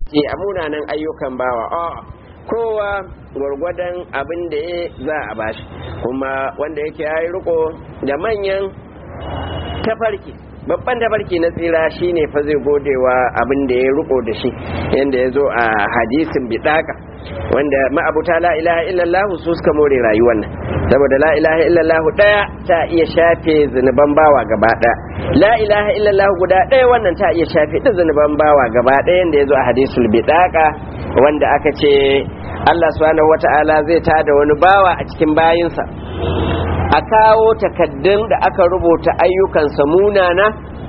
ke a munanan ayyukan bawa a kowa gwargwadon abin da ya za a bashi kuma wanda yake ya yi riko da manyan tafarki babban tafarki na tsira shine fa zai godewa abin da ya riko da shi yadda ya zo a hadisin bidaka wanda ma'abuta la ilaha illallah su suka more rayuwar nan saboda la ilaha illallah daya ta iya shafe zunuban bawa gaba daya la ilaha illallah guda daya wannan ta iya shafe duk zunuban bawa gaba daya yanda ya zo a hadisul bidaka wanda aka ce Allah subhanahu wata'ala zai tada wani bawa a cikin bayinsa a kawo takaddun da aka rubuta ayyukansa munana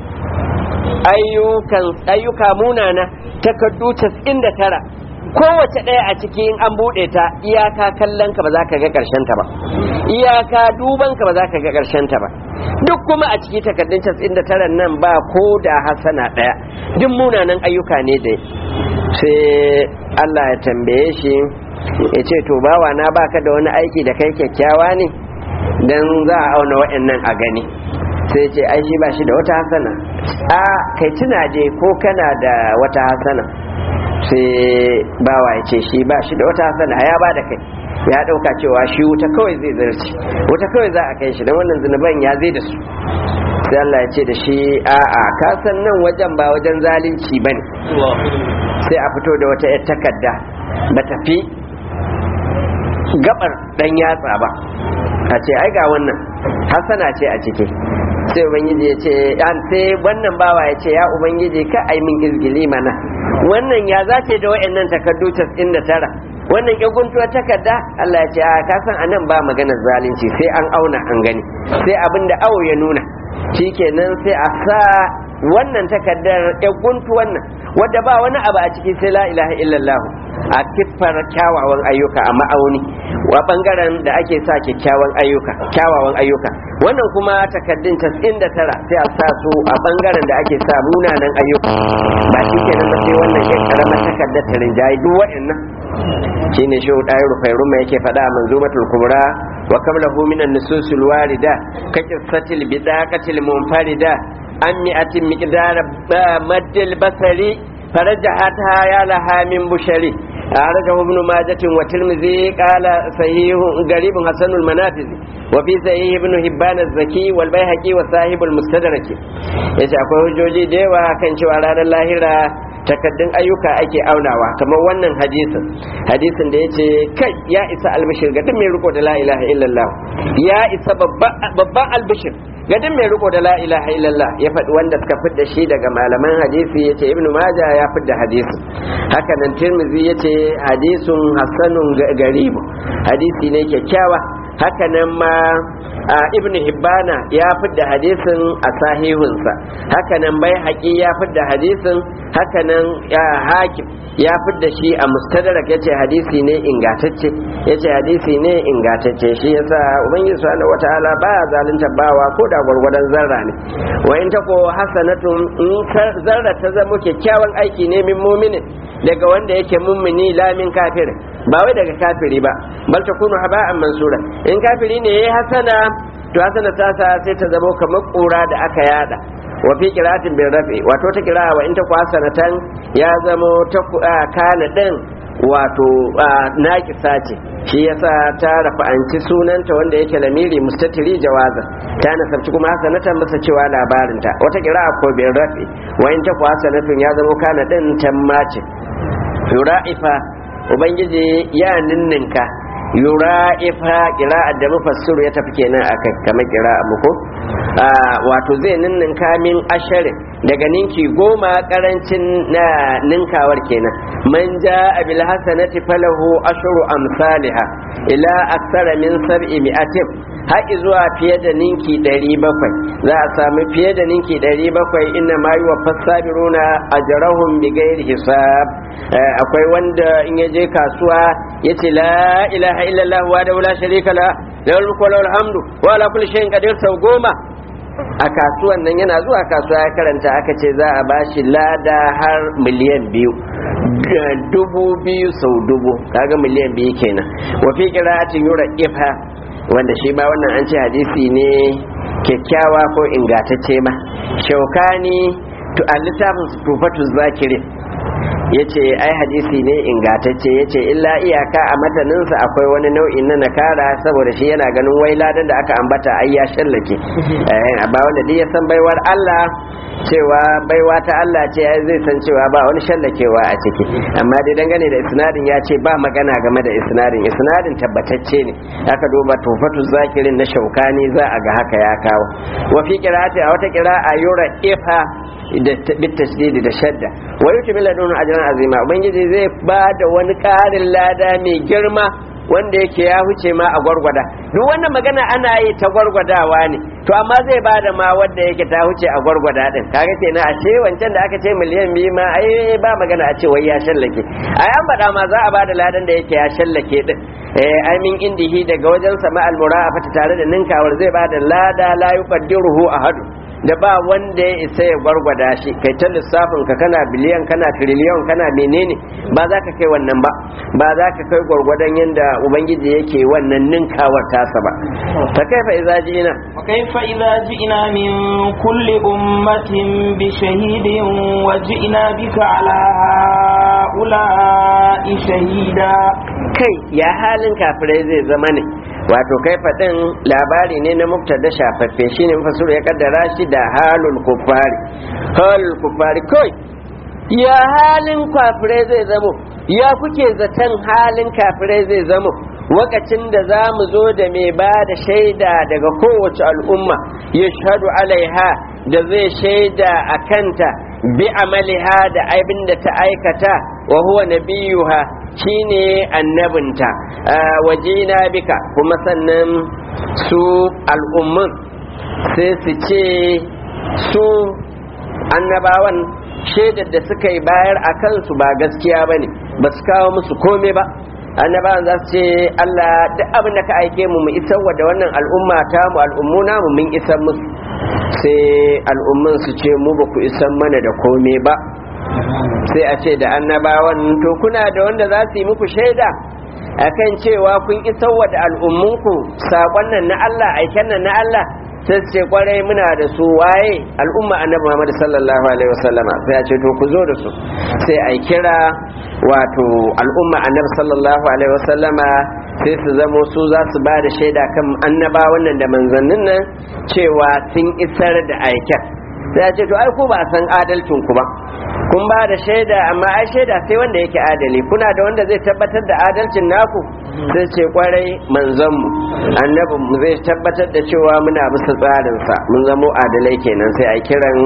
ayyuka munana takaddu 99 kowace ɗaya a cikin an buɗe ta iyaka kallon ka ba za ka ga ƙarshen ta ba iyaka duban ka ba za ka ga ƙarshen ta ba duk kuma a ciki takardun 99 nan ba ko da hasana ɗaya duk munanan ayyuka ne da sai Allah ya tambaye shi ya ce to bawa na baka da wani aiki da kai kyakkyawa ne dan za a auna wa'annan a gani sai ce ai shi ba shi da wata hasana a kai tuna je ko kana da wata hasana sai bawa ya ce shi ba shi da wata hasana ya ba da kai ya dauka cewa shi wuta kawai zai zarci wuta kawai za a kai shi don wannan zunuban ya zai da su sai Allah ya ce da shi a'a ka san nan wajen ba wajen zalunci bane sai a fito da wata yar takarda ba tafi gabar dan yatsa ba a ce ai ga wannan hasana ce a ciki sai ubangiji ya ce an sai wannan bawa ya ce ya ubangiji ka ai min izgili mana wannan ya zace da wayannan takardu 99 wannan ya guntuwa takarda Allah ya ce a ka san anan ba maganar zalunci sai an auna an gani sai abin da awo ya nuna shikenan sai a sa wannan takardar ya guntu wannan wadda ba wani abu a ciki sai la ilaha illallah a kiffar kyawawan ayyuka a ma'auni wa bangaren da ake sa kyakkyawan ayyuka kyawawan ayyuka wannan kuma takaddun 99 sai a sa su a bangaren da ake sa munanan ayyuka ba shi ke nan sai wannan ke karamar takardar ta rinjaye duk waɗannan shine shi ɗaya rufai ruma yake faɗa a manzumatul kubra wa qablahu minan nususul warida ka qissatil bidaqatil munfarida an mi'atin miqdar maddil basari فرجحتها يا لها من بشري أعرجه ابن ماجة والترمذي قال صحيح قريب حسن المنافذ وفي صحيح ابن هبان الزكي والبيهقي وصاحب المستدرك yace akwai hujjoji da yawa kan cewa ranar lahira takaddun ayyuka ake aunawa kamar wannan hadisin hadisin da yace kai ya isa albishir ga duk mai riko da la ilaha illallah ya isa babban albishir ga duk mai riko da la ilaha illallah ya faɗi wanda suka fidda shi daga malaman hadisi yace ibnu maja ya fidda hadisin haka nan tirmidhi yace hadisun hasanun garibu hadisi ne kyakkyawa haka nan ma ibn hibbana ya fidda hadisin a sahihunsa haka nan bai haƙi ya fidda hadisin haka nan hakim ya fidda shi a mustadrak yace hadisi ne ingatacce yace hadisi ne ingatacce shi yasa ubangiji subhanahu wataala baya zalunta bawa ko da gwargwadon zarra ne wa in tako hasanatun in zarra ta zama kyakkyawan aiki ne min muminin daga wanda yake mummuni lamin kafir ba wai daga kafiri ba bal takunu haba'an mansura in kafiri ne yayi hasana to hasana ta sa sai ta zama kamar kura da aka yada wa fi qira'atin bil rafi wato ta qira'a wa in ta hasanatan ya zama ta kana din wato naƙisa ce shi yasa ta rafa'anci sunanta wanda yake lamiri mustatiri jawaza ta nasabci kuma hasanatan masa cewa labarinta wata qira'a ko bil rafi wa in ta hasanatun ya zama kana din tammace yura'ifa ubangiji ya ninninka yura'ifa qira'a da mufassiru ya tafi kenan akai kamar qira'a muku wato zai ninninka min asharin daga ninki goma karancin na ninkawar kenan man ja'a bil hasanati falahu ashru amsalha ila aksara min sab'i mi'atin har zuwa fiye da ninki 700 za a samu fiye da ninki 700 inna ma yuwa fasabiruna ajrahum bighairi hisab akwai wanda in ya je kasuwa yace la ilaha illallah wa la sharika la lahul mulku wa lahul hamdu wa ala kulli shay'in qadir sau goma a kasuwan nan yana zuwa kasuwa ya karanta aka ce za a bashi lada har miliyan biyu dubu biyu sau dubu kaga miliyan biyu kenan wa fi qira'atin yura ifa wanda shi ba wannan an ce hadisi ne kyakkyawa ko ingantacce ma shaukani to a littafin tufatu zakirin yace ai hadisi ne ingatacce yace illa iyaka a mataninsa akwai wani nau'in na nakara saboda shi yana ganin wai ladan da aka ambata ai ya shallake ba wanda duk ya san baiwar Allah cewa baiwa ta Allah ce ai zai san cewa ba wani shallakewa a ciki amma dai dangane da isnadin ya ce ba magana game da isnadin isnadin tabbatacce ne aka duba tufatu zakirin na shaukani za a ga haka ya kawo wa fi qira'ati a wata qira'a yura ifa da bitasdidi da shadda wa yuti ladun ajran azima ubangiji zai ba da wani karin lada mai girma wanda yake ya huce ma a gwargwada duk wannan magana ana yi ta gwargwadawa ne to amma zai ba da ma wanda yake ta huce a gwargwada din kaga kenan a ce wancan da aka ce miliyan biyu ma ai ba magana a ce wai ya shallake ai an faɗa ma za a ba da ladan da yake ya shallake din eh ai min indihi daga wajen sama almura'afata tare da ninkawar zai ba da lada la yuqaddiruhu ahadu da ba wanda ya isa ya gwargwada shi kai ta lissafin ka kana biliyan kana triliyon kana menene ba za ka kai wannan ba ba za ka kai gwargwadon yadda ubangiji yake wannan ninkawar tasa ba ta kaifa idza ji'ina wa kaifa idza ji'ina min kulli ummatin bi shahidin wa ji'ina bika ala haula'i shahida kai ya halin kafirai zai zama ne wato kai faɗin labari ne na mubtada shafaffe shine mafasuru ya kaddara shi da halul kufari halul kufari kai ya halin kafirai zai zamo ya kuke zaton halin kafirai zai zamo wakacin da za mu zo da mai ba da shaida daga kowace al'umma ya shahadu alaiha da zai shaida a kanta bi amaliha da abin da ta aikata wa huwa nabiyuha shine annabinta wajina bika kuma sannan su al'ummin sai su ce su annabawan shaidar da suka yi bayar a kansu ba gaskiya ba ne ba su kawo musu kome ba annabawan za su ce Allah duk abin da ka aike mu mu isar wa da wannan al'umma ta mu al'ummu namu mun isar musu sai al'ummin su ce mu ba ku isar mana da kome ba sai a ce da annabawan to kuna da wanda za su yi muku shaida akan cewa kun isar wa da al'ummunku saƙon nan na Allah aiken nan na Allah sai ce kwarai muna da su waye al'umma annabi Muhammad sallallahu alaihi wasallama sai a ce to ku zo da su sai a kira wato al'umma annabi sallallahu alaihi wasallama sai su zamo su za su ba da shaida kan annaba wannan da manzannin nan cewa sun isar da aiken sai a ce to ai ku ba san adalcin ku ba kun ba da shaida amma ai shaida sai wanda yake adali kuna da wanda zai tabbatar da adalcin naku sai ce kwarai manzanmu annabin mu zai tabbatar da cewa muna bisa tsarinsa mun zamo adalai kenan sai a kiran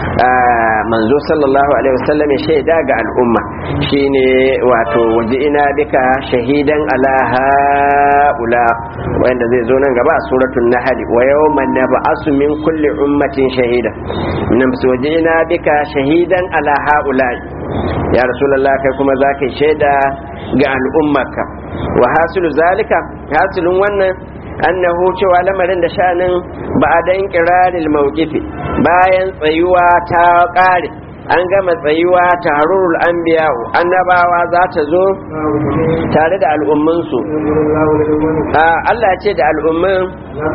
manzo sallallahu alaihi wasallam ya shaida ga al'umma shine wato waje ina bika shahidan ala haula wanda zai zo nan gaba a suratul nahl wa yawma nab'asu min kulli ummatin shahida nan su waje ina bika shahidan ala haula ya rasulullah kai kuma zaka shaida ga al'ummarka wa hasilu zalika hasilun wannan annahu cewa lamarin da sha'anin ba a dan kiraril mawqifi bayan tsayuwa ta kare an gama tsayuwa ta harurul anbiya annabawa za ta zo tare da al'umminsu Allah ce da al'ummin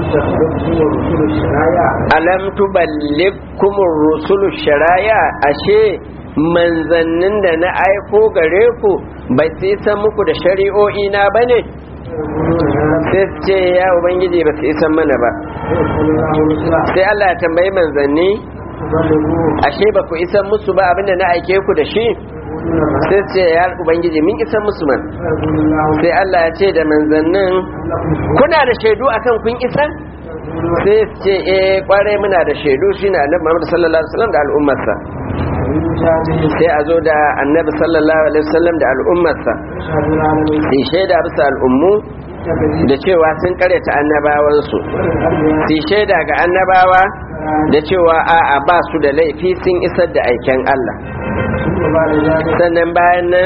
alam tuballikumur rusulu sharaya ashe manzannin da na aiko gare ku bai sai san muku da shari'o'i na bane sai ce ya ubangiji ba su isan mana ba sai Allah ya tambayi manzanni ashe ba ku isan musu ba abinda na aike ku da shi sai ce ya ubangiji min isan musu man sai Allah ya ce da manzannin kuna da shaidu akan kun isan sai ce eh kwarai muna da shaidu shine annabi Muhammad sallallahu alaihi wasallam da al'ummarsa sai a zo da annabi sallallahu alaihi wasallam da al'ummarsa sai shaida bisa al'ummu da cewa sun karyata annabawansu sai shaida ga annabawa da cewa a'a ba su da laifi sun isar da aiken Allah sannan bayan nan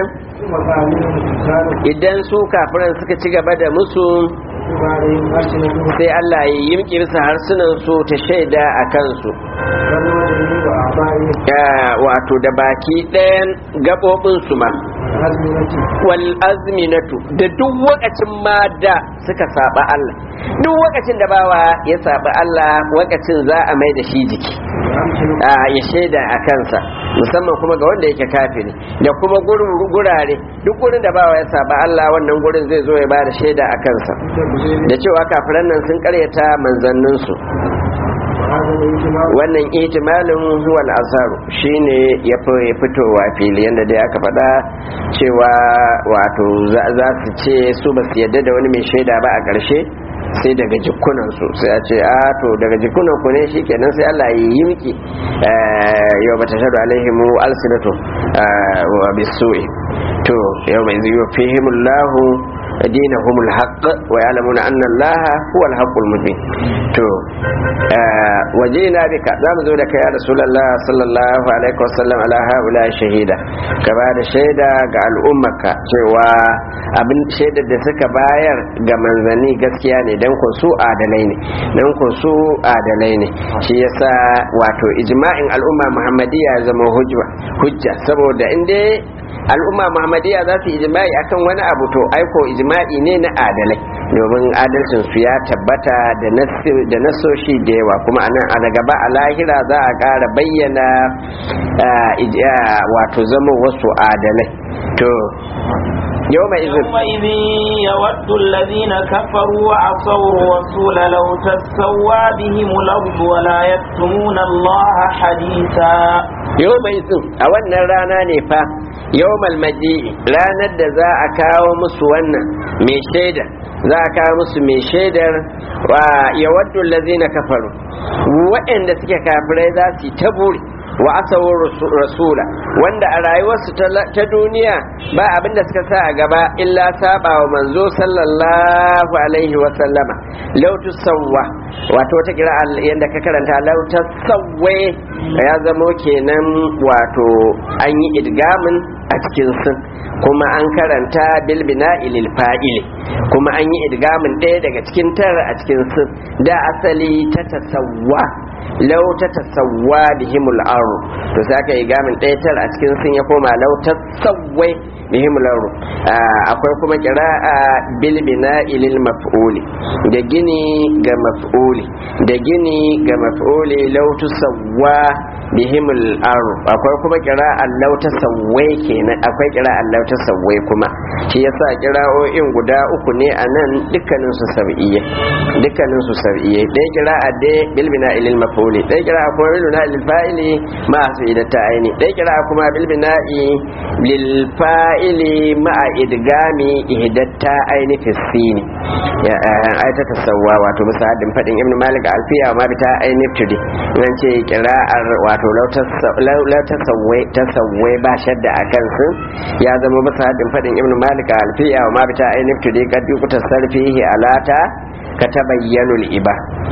idan su kafiran suka ci gaba da musu sai Allah ya yimki bisa harsunan su ta shaida a kansu wato da baki ɗayan gaɓoɓinsu ma wal azminatu da duk wakacin ma da suka saba Allah duk wakacin da bawa ya saba Allah wakacin za a mai da shi jiki a ya shaida a kansa musamman kuma ga wanda yake kafiri da kuma gurin gurare duk gurin da bawa ya saba Allah wannan gurin zai zo ya ba da shaida a kansa da cewa kafiran nan sun karyata manzanninsu wannan ihtimalin huwal asaru shine ya fi fitowa fili yadda dai aka faɗa cewa wato za su ce su ba su yadda da wani mai shaida ba a ƙarshe sai daga jikunan su sai a ce a to daga jikunan ku ne shikenan sai Allah ya yi miki yau bata shaɗu alaihimu alsinatu wa bisu'i to yau mai zai fihimullahu دينهم الحق ويعلمون أن الله هو الحق المبين تو وجينا بك زام زودك يا رسول الله صلى الله عليه وسلم على هؤلاء شهيدا كبار شهيدا قال أمك cewa abin shaidar da suka bayar ga manzanni gaskiya ne don kun su adalai ne don kun su adalai ne shi yasa wato ijma'in al'umma muhammadiyya zama hujja saboda inda al'umma muhammadiyya za su ijma'i akan wani abu to aiko ijma'i ne na adalai domin adalcin su ya tabbata da nasoshi da yawa kuma anan a daga ba a lahira za a ƙara bayyana wato zama wasu adalai to يوم يومئذ يود الذين كفروا وعصوا الرسول لو تسوى بهم الأرض ولا يكتمون الله حديثا يومئذ أولنا رانا نفا يوم المجيء رانا دا أكاو مسوانا من شيدا za a kawo musu mai shaidar wa yawaddu allazina kafaru waɗanda suke kafirai za su yi ta buri wa asawar rasula wanda a rayuwarsu ta duniya ba abin da suka sa a gaba illa saba wa manzo sallallahu alaihi wa sallama lautu sawwa wato wata kira yadda ka karanta lauta sawwe ya zamo kenan wato an yi idgamin a cikin sun kuma an karanta bilbina ilil fa'ili kuma an yi idgamin ɗaya daga cikin tara a cikin sun da asali ta tasawwa lau ta tasawwa bihimul aro to sai aka yi gamin ɗaya tar a cikin sun ya koma lau ta tsawwai bihimul aro akwai kuma kira'a bil ilil maf'uli da gini ga maf'uli da gini ga maf'uli lau tusawwa bihimul aro akwai kuma kira'a lau ta sawwai kenan akwai kira'a lau ta sawwai kuma shi yasa kira'o'in guda uku ne a nan dukkanin su sab'iyya dukkanin su sab'iyya ɗaya kira'a dai bil ilil maf'uli ɗaya kira'a kuma bil ilil fa'ili ma su ta aini ɗaya kira'a kuma bil bina'i lil fa'ili ma idgami ihdatta aini fi sini ya ai ta tasawwa wato misalin fadin ibn malik alfiya ma bi ta aini tudi nan ce kira'ar wato lau tasawwai tasawwai ba shadda akan sun ya zama misalin fadin ibn malik alfiya ma bi ta aini tudi kaddi kuta sarfihi alata ka tabayyanul iba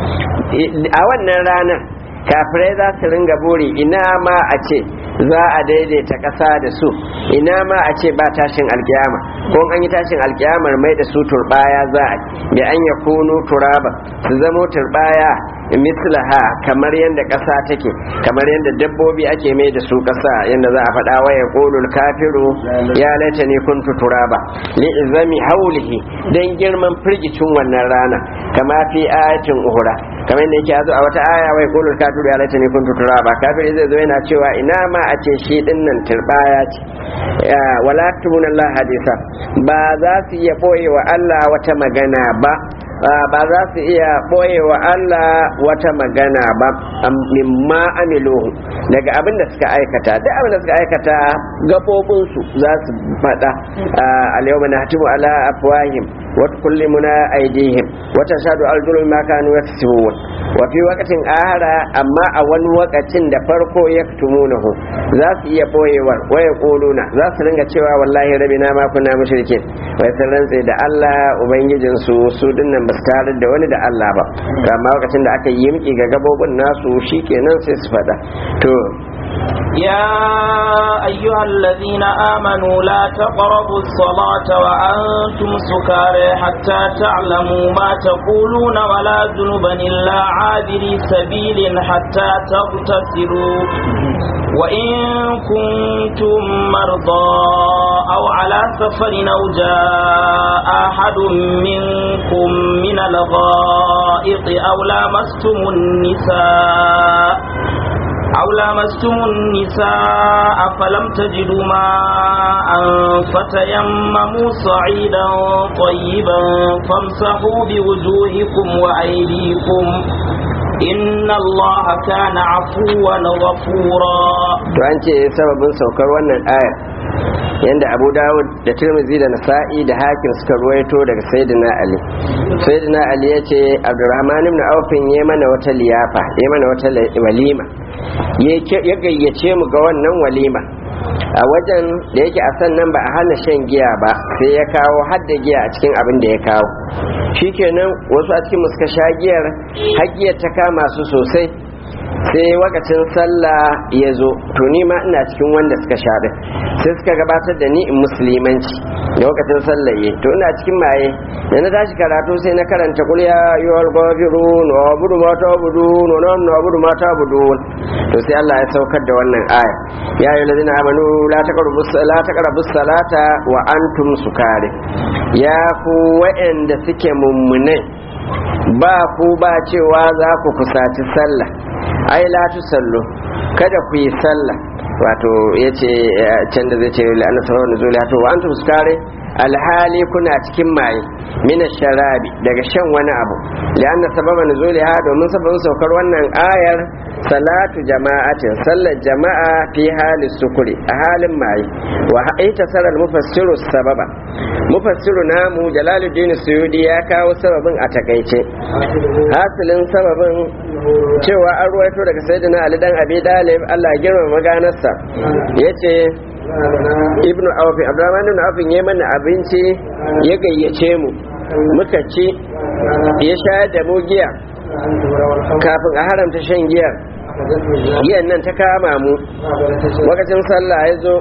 a wannan ranar kafirai za su ringa buri ina ma a ce za a daidaita ƙasa da su ina ma a ce ba tashin alkiyama ko an yi tashin alkiyamar mai da su turbaya za a da an ya kunu turaba su zamo turbaya mislaha kamar yadda ƙasa take kamar yadda dabbobi ake mai da su ƙasa yadda za a faɗa wa ya ƙolul kafiru ya laita ne kuntu turaba li izami haulihi don girman firgicin wannan rana kama fi ayatin uhura kamar yadda yake zo a wata aya wai ƙolul kafiru ya laita ne kuntu turaba kafiri zai zo yana cewa ina ma a ce shi din nan turbaya ce wala tumuna Allah hadisa ba za su iya boye wa Allah wata magana ba ba za su iya ɓoye wa Allah wata magana ba mimma amiluhu daga abin da suka aikata duk abin da suka aikata gabobinsu za su faɗa alyawma nahtimu ala afwahim wa tukallimuna aydihim wa tashhadu arjuluhum ma kanu yaksubun wa fi waqtin ahara amma a wani wakacin da farko yaktumunahu za su iya ɓoyewar wa yaquluna za su ringa cewa wallahi rabina ma kunna mushrikin wai sun rantse da Allah ubangijinsu su dinnan ba su tare da wani da Allah ba amma lokacin da aka yi yimki ga gabobin nasu shikenan sai su faɗa to يا أيها الذين آمنوا لا تقربوا الصلاة وأنتم سكارى حتى تعلموا ما تقولون ولا جنبا إلا عابري سبيل حتى تغتسلوا وإن كنتم مرضى أو على سفر أو جاء أحد منكم من الغائط أو لامستم النساء أو لامستم النساء فلم تجدوا ماء فتيمموا صعيدا طيبا فامسحوا بوجوهكم وأيديكم إن الله كان عفوا غفورا to an ce sababin saukar wannan aya yanda abu dawud da tirmizi da nasa'i da hakim suka ruwaito daga sayyidina ali sayyidina ali ya ce abdurrahman ibn aufin ya mana wata liyafa ya mana wata walima ya gayyace mu ga wannan walima a wajen da yake a sannan ba a hana shan giya ba sai ya kawo hadda giya a cikin abin da ya kawo shikenan wasu a cikin suka sha giyar har giyar ta kama su sosai sai wakacin sallah ya zo to ni ma ina cikin wanda suka sha din sai suka gabatar da ni in musulmanci da wakacin sallah ya to ina cikin maye da na tashi karatu sai na karanta kul ya ayyuhal ghafirun wa abudu ma ta'budun wa nahnu abudu ma ta'budun to sai Allah ya saukar da wannan aya ya ayyuhal ladina amanu la taqrabu la taqrabu salata wa antum sukare ya ku wa'anda suke mummunai ba ku ba cewa za ku kusaci sallah ai la tusallu kada ku yi sallah wato yace can da zai ce la'ana sabab nuzuli to wa antum sukare alhali kuna cikin maye mina sharabi daga shan wani abu li'anna sababa nuzuliha domin sababin saukar wannan ayar salatu jama'atin sallar jama'a fi hali sukuri a halin maye wa ita sarar mufassiru sababa mufassiru namu jalaluddin suyudi ya kawo sababin a takaice hasilin sababin cewa an ruwaito daga sayyidina ali dan abi dalib Allah ya girmama maganarsa yace ibnu awfi abdurrahman ibn awfi ya mana abinci ya gayyace mu muka ci ya shayar da mu giya kafin a haramta shan giyar giyan nan ta kama mu lokacin sallah ya zo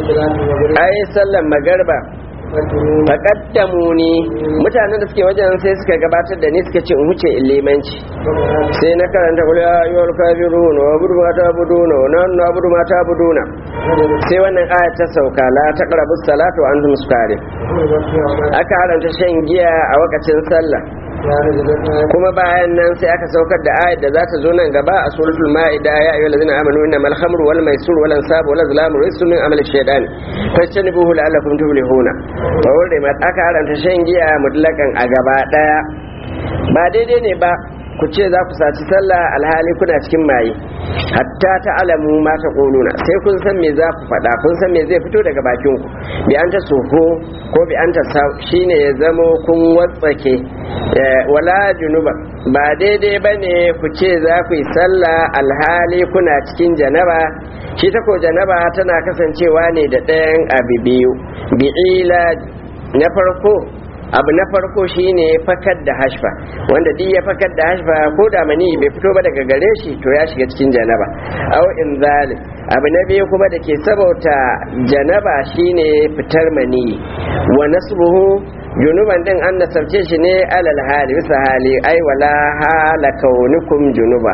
ai sallan magarba faƙaddamu ni mutanen da suke wajen sai suka gabatar da ni suka ce in wuce in limanci sai na karanta kula ya yi wal kafiru na wabudu ma ta budu na wani na wabudu ma ta budu na sai wannan ayat ta sauka la ta karabu salatu an tum sukare aka haranta shan giya a wakacin sallah kuma bayan nan sai aka saukar da ayat da za ta zo nan gaba a suratul ma'ida ya ayyuhal ladzina amanu innamal khamru wal maisur wal ansabu wal azlamu rijsun min amali shaytan fajtanibuhu la'allakum tuflihuna wa hurrimat aka haranta shan giya mutlakan a gaba daya ba daidai ne ba ku ce za ku saci sallah alhali kuna cikin maye hatta ta alamu ma ta ƙoluna sai kun san me za ku faɗa kun san me zai fito daga bakin ku bi an ta soho ko bi an ta sau shine ya zamo kun watsake wala junuba ba daidai ba ne ku ce za ku yi sallah alhali kuna cikin janaba shi ta ko janaba tana kasancewa ne da ɗayan abu biyu bi'ila na farko abu na farko shine fakar da hashfa wanda duk ya fakar da hashfa ko da mani bai fito ba daga gare shi to ya shiga cikin janaba aw in zalim abu na biyu kuma da ke sabauta janaba shine fitar mani wa nasbuhu junuban din an nasarce shi ne alal hali bisa hali ai wala hala kaunukum junuba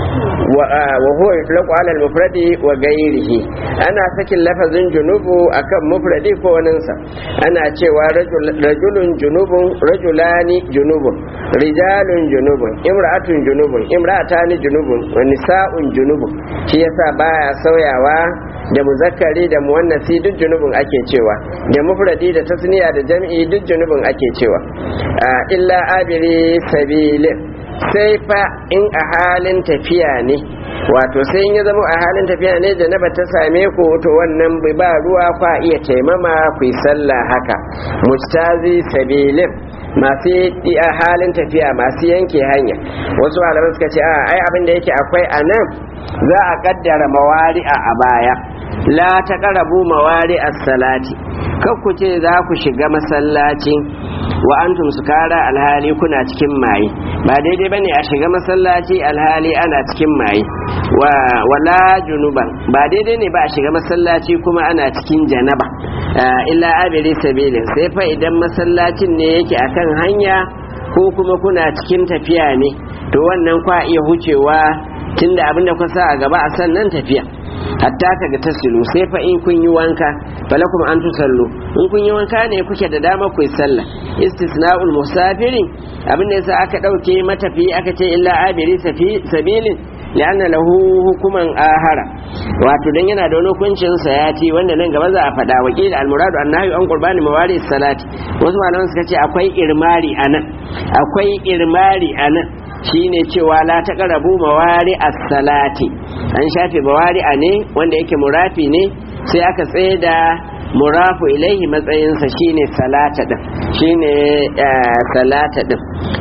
wa huwa yutlaqu ala al mufradi wa ghairihi ana sakin lafazin junubu akan mufradi ko waninsa ana cewa rajulun junubun rajulani junubun rijalun junubun imra'atun junubun imra'atani junubun wa nisa'un junubun shi yasa baya sauyawa da muzakkari da muwannasi duk junubun ake cewa da mufradi da tasniya da jam'i duk junubun ake cewa illa abiri sabilin sai fa in a halin tafiya ne wato sai in ya zama a halin tafiya ne da na ta same ku to wannan ba ruwa kwa iya taimama ku yi sallah haka mustazi sabilin masu a halin tafiya masu yanke hanya wasu malamai suka ce a ai abin da yake akwai a nan za a kaddara mawari'a a baya la ta karabu mawari salati kan ku ce za ku shiga masallaci wa antum sukara alhali kuna cikin maye ba daidai bane a shiga masallaci alhali ana cikin maye wa wala junuban ba daidai ne ba a shiga masallaci kuma ana cikin janaba illa abiri sabilin sai fa idan masallacin ne yake akan hanya ko kuma kuna cikin tafiya ne to wannan kwa iya hucewa tunda abinda kuka sa a gaba a sannan tafiya hatta ka ga tasilu sai fa in kun yi wanka falakum an tusallu in kun yi wanka ne kuke da dama ku yi sallah istisna'ul musafiri abinda yasa aka dauke matafi aka ce illa abiri sabilin li'anna lahu hukuman ahara wato dan yana da wani hukuncin sayati wanda nan gaba za a faɗa wakil al-muradu annahi an qurbani mawari salati wasu malaman suka ce akwai irmari anan akwai irmari anan shine cewa la taqrabu mawari as-salati an shafe mawari a ne wanda yake murafi ne sai aka tsaye da murafu ilaihi matsayinsa shine salata din shine salata din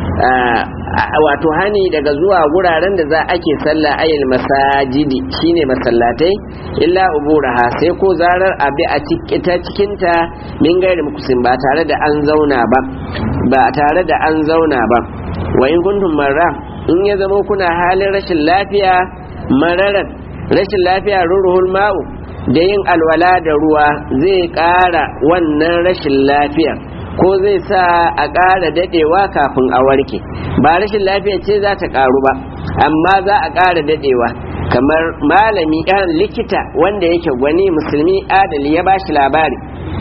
wato hani daga zuwa wuraren da za ake sallah ayil masajidi shine masallatai illa uburaha sai ko zarar abi a ta cikinta min gairi mukusin ba tare da an zauna ba ba tare da an zauna ba wa in kuntum marra in ya zama kuna halin rashin lafiya mararan rashin lafiya ruruhul ma'u da yin alwala da ruwa zai ƙara wannan rashin lafiya ko zai sa a ƙara daɗewa kafin a warke ba rashin lafiya ce za ta ƙaru ba amma za a ƙara daɗewa kamar malami ɗan likita wanda yake gwani musulmi adali ya bashi labari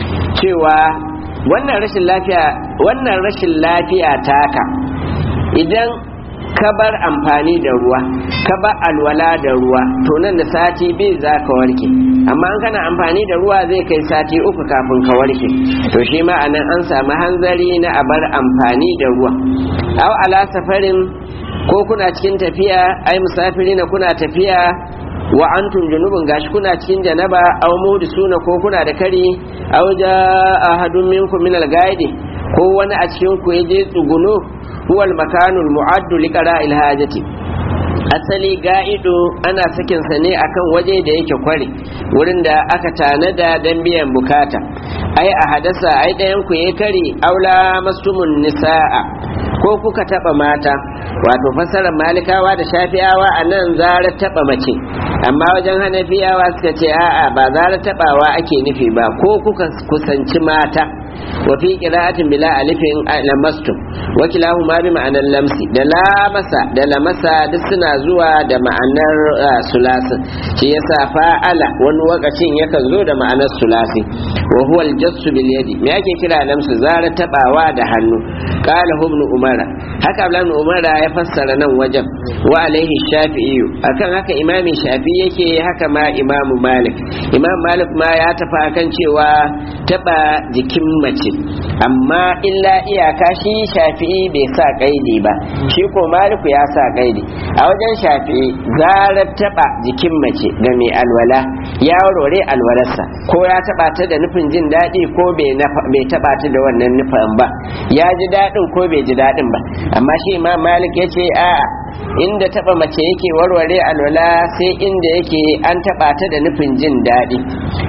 cewa wannan rashin lafiya wannan rashin lafiya taka idan ka bar amfani da ruwa ka bar alwala da ruwa to nan da sati biyu za ka warke amma an kana amfani da ruwa zai kai sati uku kafin ka warke to shi ma anan an samu hanzari na a bar amfani da ruwa aw ala safarin ko kuna cikin tafiya ai musafiri na kuna tafiya wa antum junubun gashi kuna cikin janaba aw suna ko kuna da kari aw jaa ahadun minkum min al-gaidi ko wani a cikin ku yaje tsuguno huwa al-makanu al-mu'addu li qara'il hajati asali ga'ido ana sakin sa ne akan waje da yake kware wurin da aka tanada dan biyan bukata ai a hadasa ai dayan ku yayi kari aula mastumun nisaa ko kuka taba mata wato fasarar malikawa da shafiyawa a nan zara taba mace amma wajen hanafiyawa suka ce a'a ba zara tabawa ake nufi ba ko kuka kusanci mata wa fi qira'atin bila alifin lamastum wa kilahuma bi ma'anar lamsi da lamasa da lamasa duk suna zuwa da ma'anar sulasi shi yasa fa'ala wani wakacin yakan zo da ma'anar sulasi wa huwa aljassu bil yadi me yake kira lamsu zara tabawa da hannu qala ibn umara haka ibn umara ya fassara nan wajen wa alaihi shafi'i akan haka imami shafi yake haka ma imamu malik imam malik ma ya tafi akan cewa taba jikin mace amma illa iyaka shi shafi'i bai sa kaidi ba shi ko maliku ya sa kaidi a wajen shafi'i zarar taba jikin mace ga mai alwala ya rore alwalarsa ko ya taba ta da nufin jin daɗi ko bai taba ta da wannan nufin ba ya ji daɗin ko bai ji daɗin ba amma shi imam malik ya ce a inda taba mace yake warware alwala sai inda yake an taba ta da nufin jin daɗi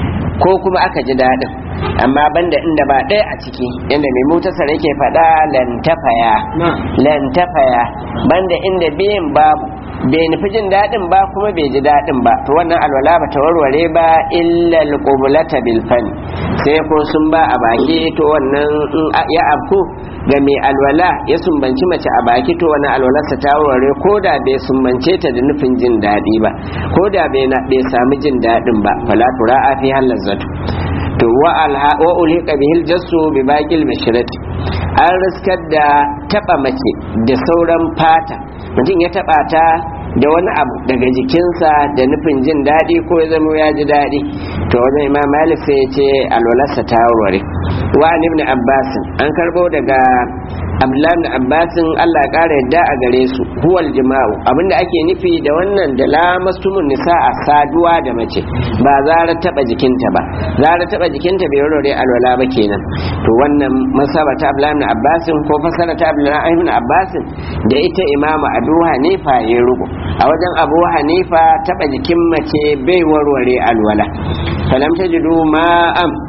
ko kuma aka ji daɗin amma banda inda ba ɗaya a ciki inda mai mutasar yake faɗa lantafaya lantafaya banda inda biyan babu bai nufi jin daɗin ba kuma bai ji daɗin ba to wannan alwala ba ta warware ba illa alqublata bil fani sai ko sun ba a baki to wannan ya abku ga mai alwala ya sumbanci mace a baki to wannan alwalarsa ta warware ko da bai sumbance ta da nufin jin daɗi ba ko da bai sami jin daɗin ba fala tura'a fi halazzatu to wa alha wa ulhiqa bihil jassu bi baqil basharati an riskar da taba mace da sauran fata mutum ya taba ta da wani abu daga jikinsa da nufin jin daɗi ko ya zama ya ji daɗi to wajen imam malik sai ya ce alwalarsa ta warware wa ibn abbas an karbo daga abdullahi ibn abbas Allah ya kara yadda a gare su huwal jima'u abinda ake nufi da wannan da lamastumun nisa a saduwa da mace ba zara taba jikinta ba zara taba jikinta bai warware alwala ba kenan to wannan masaba ta abdullahi ibn abbas ko fasara ta abdullahi ibn abbas da ita imamu abu hanifa ya rubu a wajen abu hanifa taba jikin mace bai warware alwala falam tajidu ma'am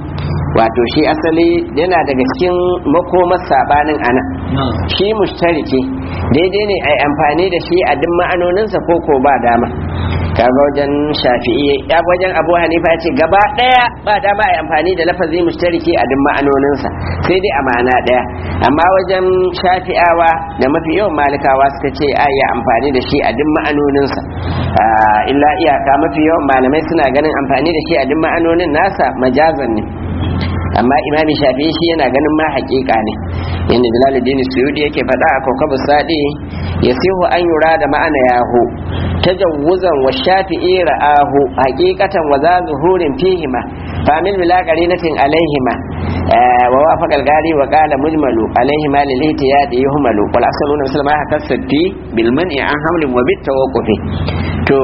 wato shi asali yana daga cikin makomar sabanin ana shi mushtariki daidai ne a amfani da shi a duk ma'anoninsa ko ko ba dama kaga wajen shafi'i ya wajen abu hanifa ce gaba daya ba dama a amfani da lafazi mushtariki a duk ma'anoninsa sai dai a ma'ana daya amma wajen shafi'awa da mafi yawan malikawa suka ce a yi amfani da shi a duk ma'anoninsa illa iyaka mafi yawan malamai suna ganin amfani da shi a duk ma'anonin nasa majazan ne amma imami shafi'i shi yana ganin ma hakika ne yadda jalaluddin suyudi yake faɗa a kokabu sadi ya sihu an yura da ma'ana yahu tajawuzan wa shafi'i ra'ahu haqiqatan wa za zuhurin fihima famil bila qarinatin alaihima wa wafaqa al-gari wa qala mujmalu alaihima lil ihtiyad yuhmalu wal asaluna muslima haka sabbi bil man'i an hamlin wa bit tawaqqufi to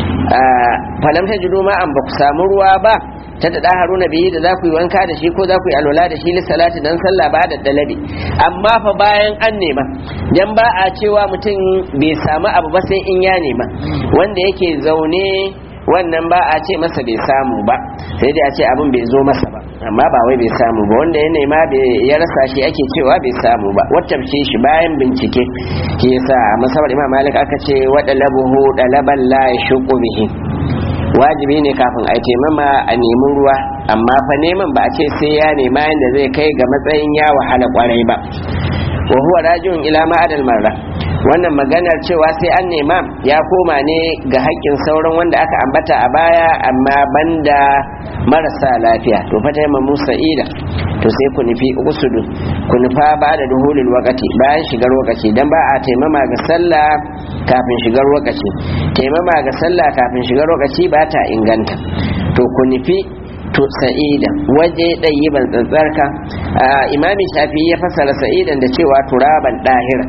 falam tajidu ma an ba ku samu ruwa ba ta da haruna bihi da za ku yi wanka da shi ko za ku yi alwala da shi lissalati dan sallah ba da dalabi amma fa bayan an nema dan ba a cewa mutum bai samu abu ba sai in ya nema wanda yake zaune wannan ba a ce masa bai samu ba sai dai a ce abin bai zo masa ba amma ba wai bai samu ba wanda ya nema ya rasa shi ake cewa bai samu ba wacce shi bayan bincike ke yasa a masabar imam malik aka ce wada labuhu dalaban la yashqu bihi wajibi ne kafin a taimama a nemi ruwa amma fa neman ba a ce sai ya nema yadda zai kai ga matsayin ya wahala kwarai ba wa huwa rajiun ila ma'adal marra wannan maganar cewa sai an nema ya koma ne ga haƙƙin sauran wanda aka ambata a baya amma banda marasa lafiya to fa taimama musa ida to sai ku nufi usudu ku nufa ba da duhulul wakati bayan shigar wakaci dan ba a taimama ga sallah kafin shigar wakaci taimama ga sallah kafin shigar wakaci ba ta inganta to ku nufi to sa'idan waje ɗayyiban tsantsarka imami shafi ya fasara sa'idan da cewa turaban ɗahira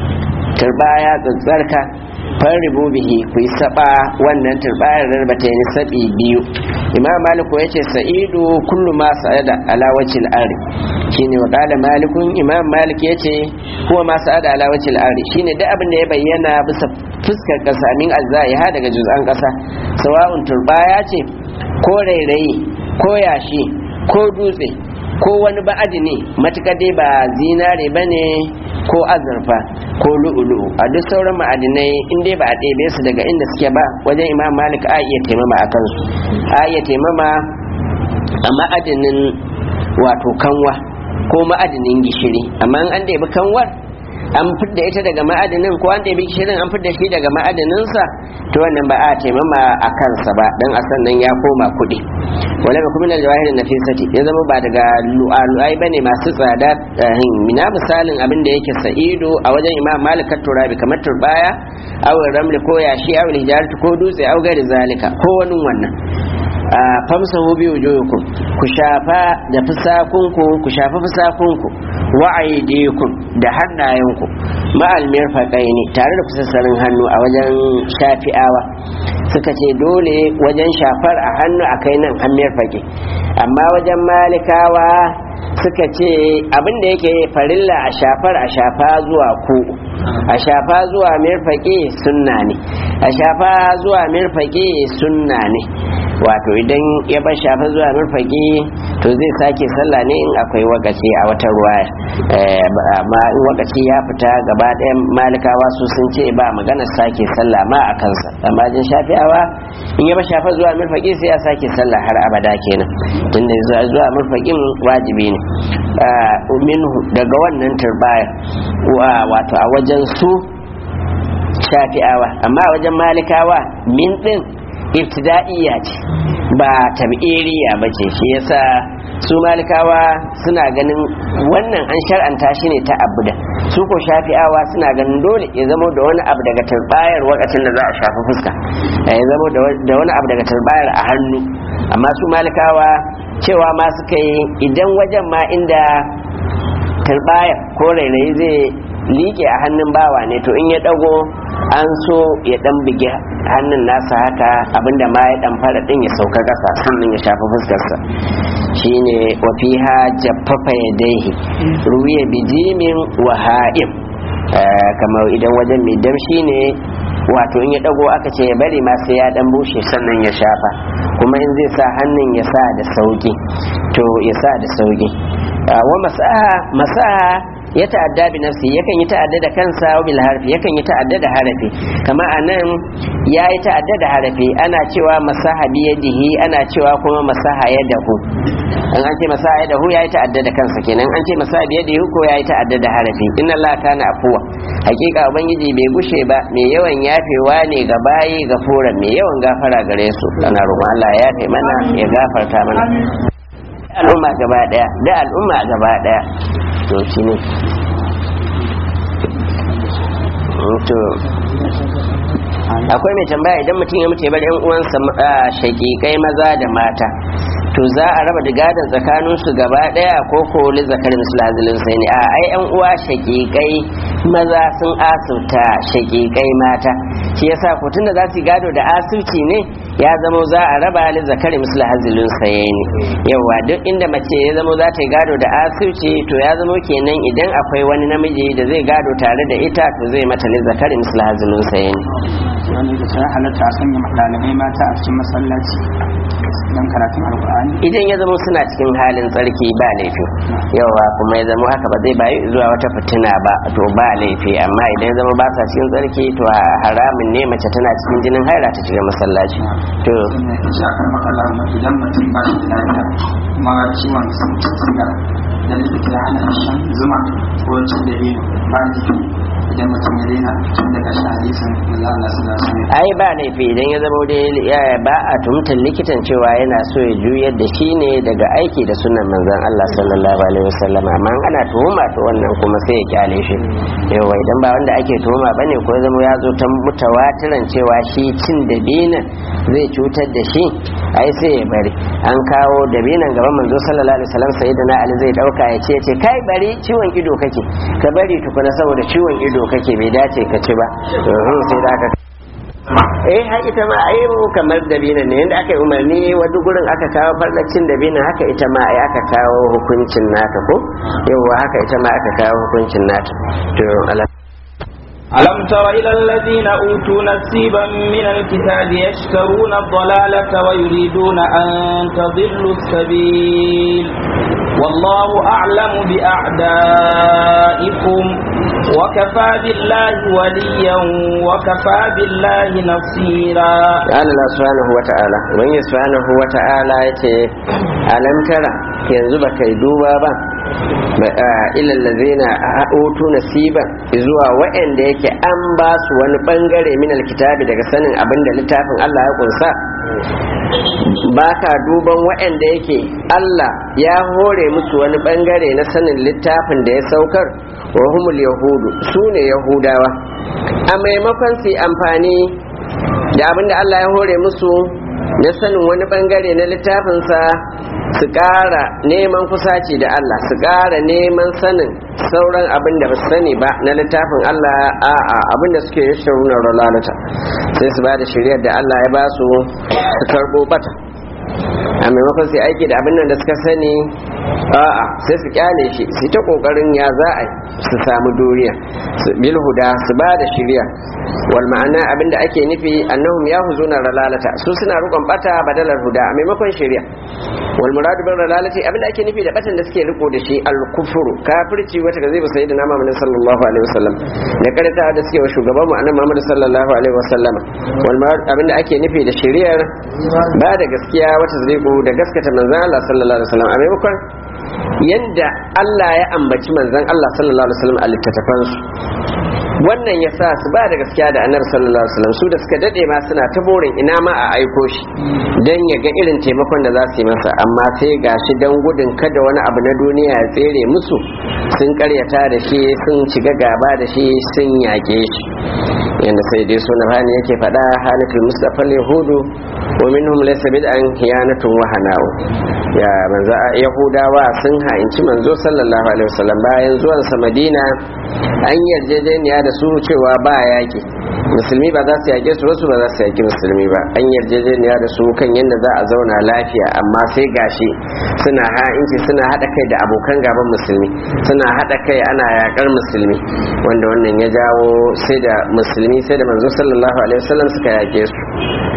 turbaya tsantsarka farribu bihi ku yi saba wannan turbayar rarbata ne sabi biyu imam maliku ya ce sa'idu kullu ma sa'ada ala wajhil ari shine wa qala malikun imam malik ya ce huwa ma sa'ada ala wajhil ari shine duk abin da ya bayyana bisa fuskar kasa min ha daga juz'an kasa sawa'un turbaya ce ko rairayi ko yashi ko dutse ko wani ba'adi ne matuƙa dai ba zinare ba ne ko azurfa ko lu'ulu'u a duk sauran ma'adinai in dai ba a ɗebe su daga inda suke ba wajen imam malik a iya taimama a kansu a iya taimama a ma'adinin wato kanwa ko ma'adinin gishiri amma an ɗebi kanwar an fidda ita daga ma'adinin ko an ɗebi gishirin an fidda shi daga ma'adininsa to wannan ba a taimama a kansa ba dan a sannan ya koma kuɗi wala ba kuma jawahir nafisati ya zama ba daga lu'alu'ai bane masu tsada mina misalin abin da yake sa'ido a wajen imam malik turabi kamar turbaya aw ramli ko yashi aw hijaratu ko dutse aw gari zalika ko wani wannan famsahu bi wujuhikum ku shafa da fusakunku ku shafa fusakunku wa aydikum da hannayenku ma'al mirfaqaini tare da kusassarin hannu a wajen shafi'awa suka ce dole wajen shafar a hannu akai nan an mirfaqe amma wajen malikawa suka ce abin da yake farilla a shafar a shafa zuwa ku a shafa zuwa mirfaqe sunna ne a shafa zuwa mirfaqe sunna ne wato idan ya bar shafa zuwa murfaki to zai sake sallah ne in akwai wakaci a wata ruwaya amma in wakaci ya fita gaba ɗayan malikawa su sun ce ba magana sake sallah ma a kansa amma jin shafiyawa in ya bar shafa zuwa murfaki sai ya sake sallah har abada kenan tunda zuwa murfakin wajibi ne minhu daga wannan turbaya wato a wajen su shafi'awa amma a wajen malikawa min din ibtida'iyya ce ba tab'iriya ba ce shi yasa su malikawa suna ganin wannan an shar'anta shi ne ta abuda su ko shafi'awa suna ganin dole ya zama da wani abu daga turbayar wakacin da za a shafi fuska ya zama da wani abu daga turbayar a hannu amma su malikawa cewa ma suka yi idan wajen ma inda turbayar ko rairayi zai liƙe a hannun bawa ne to in ya dago an so ya dan bige hannun nasa haka abinda ma ya dan fara din ya sauka kasa sannan ya shafi fuskarsa shine wa fiha jaffafa yadayhi ruwiya bijimin wa ha'im kamar idan wajen mai damshi ne wato in ya dago aka ce ya bari ma sai ya dan bushe sannan ya shafa kuma in zai sa hannun ya sa da sauki to ya sa da sauki wa masaha masaha ya ta'adda bi nafsi yakan yi ta'adda da kansa wa bil harfi yakan yi ta'adda da harafi kama anan ya yi ta'adda da harafi ana cewa masaha bi yadihi ana cewa kuma masaha yadahu an an ce masaha yadahu ya yi ta'adda da kansa kenan an ce masaha bi yadihi ko ya yi ta'adda da harafi inna Allah kana afuwa hakika ubangiji bai gushe ba mai yawan yafewa ne ga bayi gafuran mai yawan gafara gare su ana roƙon Allah ya yafe mana ya gafarta mana al'umma gaba daya da al'umma gaba daya to shi ne to akwai mai tambaya idan mutum ya mutu ya bar yan uwansa shakikai maza da mata to za a raba da gadon tsakanin su gaba daya ko ko li zakar misal hazilin sai ne a ai yan uwa shakikai maza sun asirta shakikai mata shi yasa ko tunda za su gado da asirci ne ya zama za a raba li zakar misal hazilin sai ne yawa duk inda mace ya zama za ta yi gado da asirci to ya zama kenan idan akwai wani namiji da zai gado tare da ita to zai mata li zakar misal hazilin sai ne wani da sai halatta a sanya ɗalibai mata a cikin masallaci don karatun alkur'ani idan ya zama suna cikin halin tsarki ba laifi yawa kuma ya zama haka ba zai bayi zuwa wata fitina ba to ba laifi amma idan ya zama ba sa cikin tsarki to haramun ne mace tana cikin jinin haira ta shiga masallaci to shi akan makala idan mutum ba shi da lafiya kuma ciwon siga da likita ya hana shan zuma ko cin da ba laifi idan mutum ya daina tun daga shi hadisin da Allah sallallahu alaihi wasallam ai ba laifi idan ya zama dai ba a tumtar likitan cewa yana so ya juyar da shi ne daga aiki da sunan manzon Allah sallallahu alaihi wasallam amma ana tuhuma to wannan kuma sai ya kyale shi yawa idan ba wanda ake tuhuma bane ko ya zama ya zo ta mutawatiran cewa shi cin dabina zai cutar da shi ai sai ya bari an kawo dabinan gaban manzo sallallahu alaihi wasallam sayyidina ali zai dauka ya ce ce kai bari ciwon ido kake ka bari tukuna saboda ciwon ido kake bai dace ka ci ba to sai da aka eh har ita ma ai mu kamar dabina ne yanda aka yi umarni wani gurin aka kawo farlacin dabina haka ita ma ai aka kawo hukuncin nata ko yawa haka ita ma aka kawo hukuncin nata to ala ألم تر إلى الذين أوتوا نصيبا من الكتاب يشترون الضلالة ويريدون أن تضلوا السبيل والله أعلم بأعدائكم وكفى بالله وليا وكفى بالله نصيرا قال الله سبحانه وتعالى ومن سبحانه وتعالى يتي ألم ترى yanzu ba kai duba ba ilallazina utu nasiban zuwa waɗanda yake an ba su wani bangare min alkitabi daga sanin abin da littafin Allah ya kunsa ba ka duban waɗanda yake Allah ya hore musu wani bangare na sanin littafin da ya saukar wa humul yahudu su ne yahudawa a maimakon su amfani da abin da Allah ya hore musu na sanin wani bangare na littafinsa su ƙara neman kusaci da Allah su ƙara neman sanin sauran abin da ba su sani ba na littafin Allah a'a abin da suke yi sharunar ralalata sai su ba da shiryar da Allah ya ba su su karɓo bata a maimakon su aiki da abin nan da suka sani a'a sai su kyale shi su ta kokarin ya za a su samu duniya bil huda su ba da shirya wal ma'ana abinda ake nufi annahum yahuzuna ralalata su suna rukun bata badalar huda a maimakon shirya wal muradu bil ralalati abinda ake nufi da batan da suke riko da shi al kufru kafirci wata ga zai sai da nama Muhammad sallallahu alaihi wasallam da karanta da suke wa shugaban mu annabi Muhammad sallallahu alaihi wasallam wal murad abinda ake nufi da shiriyar ba da gaskiya wata zai da gaskata manzon Allah sallallahu alaihi wasallam a maimakon yadda Allah ya ambaci manzon Allah sallallahu alaihi wasallam a littattafansu wannan ya sa su ba da gaskiya da annabi sallallahu alaihi wasallam su da suka dade ma suna ta borin ina ma a aiko shi dan ya ga irin taimakon da za su yi masa amma sai gashi dan gudun kada wani abu na duniya ya tsere musu sun karyata da shi sun shiga gaba da shi sun yake shi yanda sai dai sunan hani yake faɗa halatul mustafa yahudu wa minhum laysa bid'an hiyanatun wa hana'u ya manzo yahudawa sun ha'inci manzo sallallahu alaihi wasallam bayan zuwan sa madina an yarjejeniya da su cewa ba yaki musulmi ba za su yake su wasu ba za su yaki musulmi ba an yarjejeniya da su kan yadda za a zauna lafiya amma sai gashi suna ha'inci suna hada kai da abokan gaban musulmi suna hada kai ana yakar musulmi wanda wannan ya jawo sai da musulmi sai da manzo sallallahu alaihi wasallam suka yake su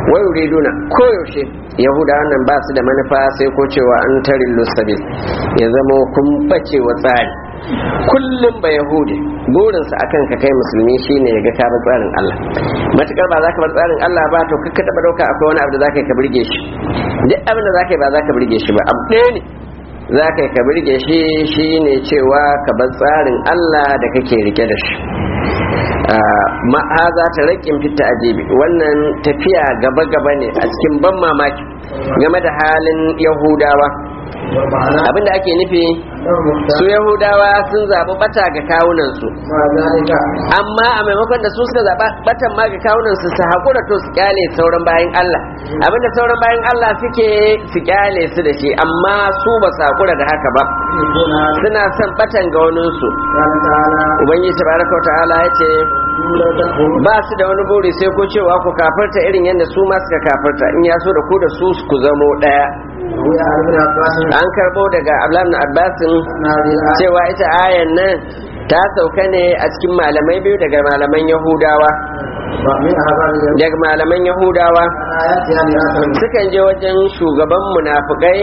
wai yuriduna koyaushe yahudawan nan ba su da manufa sai ko cewa an tarin lusabil ya zama kun bace wa tsari kullum ba yahudi burinsa akan ka kai musulmi shine ya ga ka bar tsarin Allah matukar ba za ka bar tsarin Allah ba to kakka taba dauka akwai wani abu da za ka yi ka burge shi duk abin da za ka yi ba za ka burge shi ba abu ɗaya ne za ka yi ka burge shi shine cewa ka bar tsarin Allah da kake rike da shi ma'aza ta rakin fita ajibi wannan tafiya gaba-gaba ne a cikin ban mamaki game da halin yahudawa abinda ake nufi su yahudawa sun zaɓi bata ga kawunansu amma a maimakon da su suka zaɓa batan ma ga kawunansu su haƙura to su kyale sauran bayan Allah abinda sauran bayan Allah suke su kyale su da shi amma su ba su haƙura da haka ba suna son batan ga waninsu ubangiji tabaraka wa ta'ala ya ce ba su da wani buri sai ko cewa ku kafarta irin yadda su ma suka kafarta in ya so da ku da su ku zamo ɗaya an karbo daga ablam abbasin cewa ita ayan nan ta sauka ne a cikin malamai biyu daga malaman yahudawa daga malaman yahudawa sukan je wajen shugaban munafukai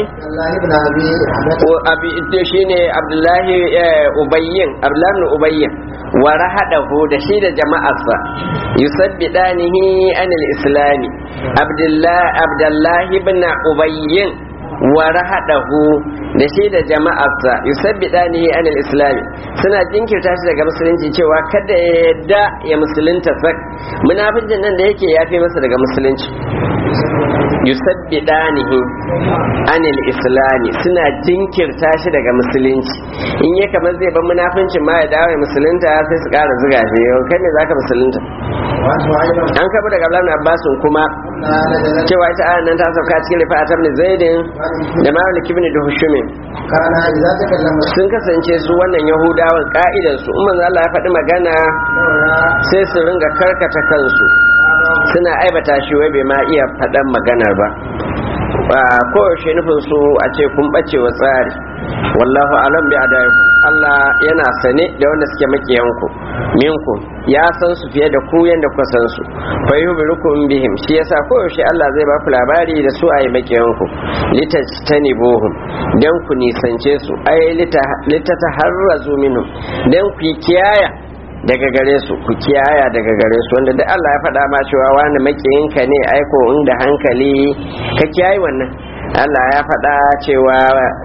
shi ne abdullahi ubayyin abdullahi ubayyin wa rahadahu da shi da jama'arsa yusabbidanihi anil islami abdullahi ibn ubayyin wa rahadahu da shi da jama'arsa yusabbidanihi anil islami suna jinkirta shi daga musulunci cewa kada ya yadda ya musulunta sak munafincin nan da yake yafi masa daga musulunci yusabbidanihi anil islami suna jinkirta shi daga musulunci in ya kamar zai ban munafincin ma ya dawo ya musulunta sai su kara zuga shi yau kai ne zaka musulunta an kabu daga Abdullahi Abbasun kuma cewa ita ayan nan ta sauka cikin rifa ta ibn Zaidin da Malik ibn Duhshumin sun kasance su wannan Yahudawan ka'idan su umman Allah ya faɗi magana sai su ringa karkata kansu suna aibata shi wai bai ma iya faɗan maganar ba koyaushe nufin su a ce kun ɓace wa tsari wallahu alam bi adaiku Allah yana sane da wanda suke makiyanku minku ya san su fiye da ku yanda kuka san su fa yubirukum bihim shi yasa koyaushe Allah zai ba ku labari da su ayi makiyanku litajtanibuhum dan ku nisance su ay litataharrazu minhum dan ku kiyaya daga gare su ku kiyaya daga gare su wanda duk Allah ya faɗa ma cewa wani makiyinka ne aiko inda hankali ka kiyaye wannan Allah ya faɗa cewa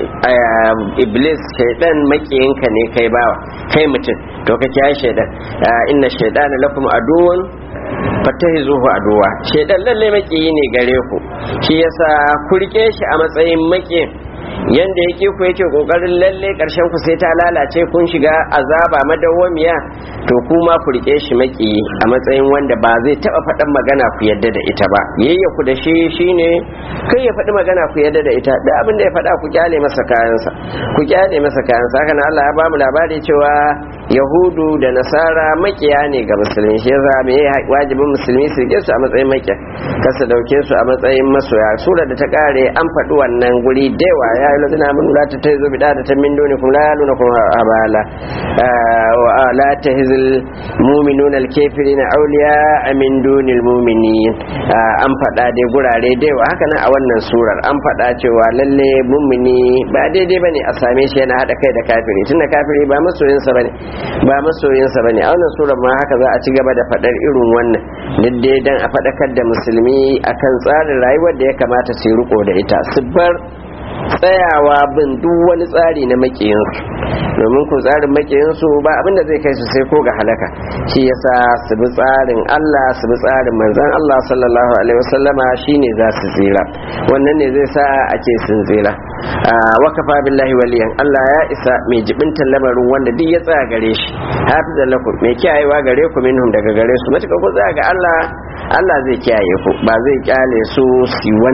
iblis shaidan makiyinka ne kai bawa kai mutum to ka kiyaye shaidan inna shaidana lakum aduwwun fatahizuhu aduwa shaidan lalle makiyi ne gare ku shi yasa ku rike shi a matsayin makiyin yanda yake ku yake kokarin lalle karshen ku sai ta lalace kun shiga azaba madawwamiya to kuma ku rike shi maki a matsayin wanda ba zai taba faɗan magana ku yadda da ita ba yayya ku da shi shine kai ya faɗi magana ku yadda da ita da abin da ya faɗa ku kyale masa kayansa ku kyale masa kayansa haka nan Allah ya ba mu labari cewa yahudu da nasara makiya ne ga musulmi shi yasa me wajibin musulmi su rike su a matsayin makiya kasa dauke su a matsayin masoya sura da ta kare an faɗi wannan guri dewa ya yi lazina mun la ta tazo bi da ta min doni kuma la yaluna kuma abala wa la tahzil mu'minuna al-kafirina awliya min dunil mu'minin an faɗa dai gurare dewa haka nan a wannan surar an faɗa cewa lalle mu'mini ba daidai bane a same shi yana hada kai da kafiri tunda kafiri ba masoyinsa bane ba masoyinsa ba ne a wannan surar ma haka za a ci gaba da faɗar irin wannan duk dai dan a faɗakar da musulmi akan tsarin rayuwar da ya kamata su riko da ita su bar tsayawa bin duk wani tsari na makiyinsu domin ku tsarin makiyinsu ba abin da zai kai su sai ko ga halaka shi yasa su bi tsarin Allah su bi tsarin manzon Allah sallallahu alaihi wasallama shine za su tsira wannan ne zai sa a ce sun tsira wa kafa billahi waliyan Allah ya isa mai jibintan lamarin wanda duk ya tsaya gare shi hafizan lakum mai kiyayewa gare ku minhum daga gare su matuƙa ku tsaya ga Allah Allah zai kiyaye ku ba zai kyale su su wani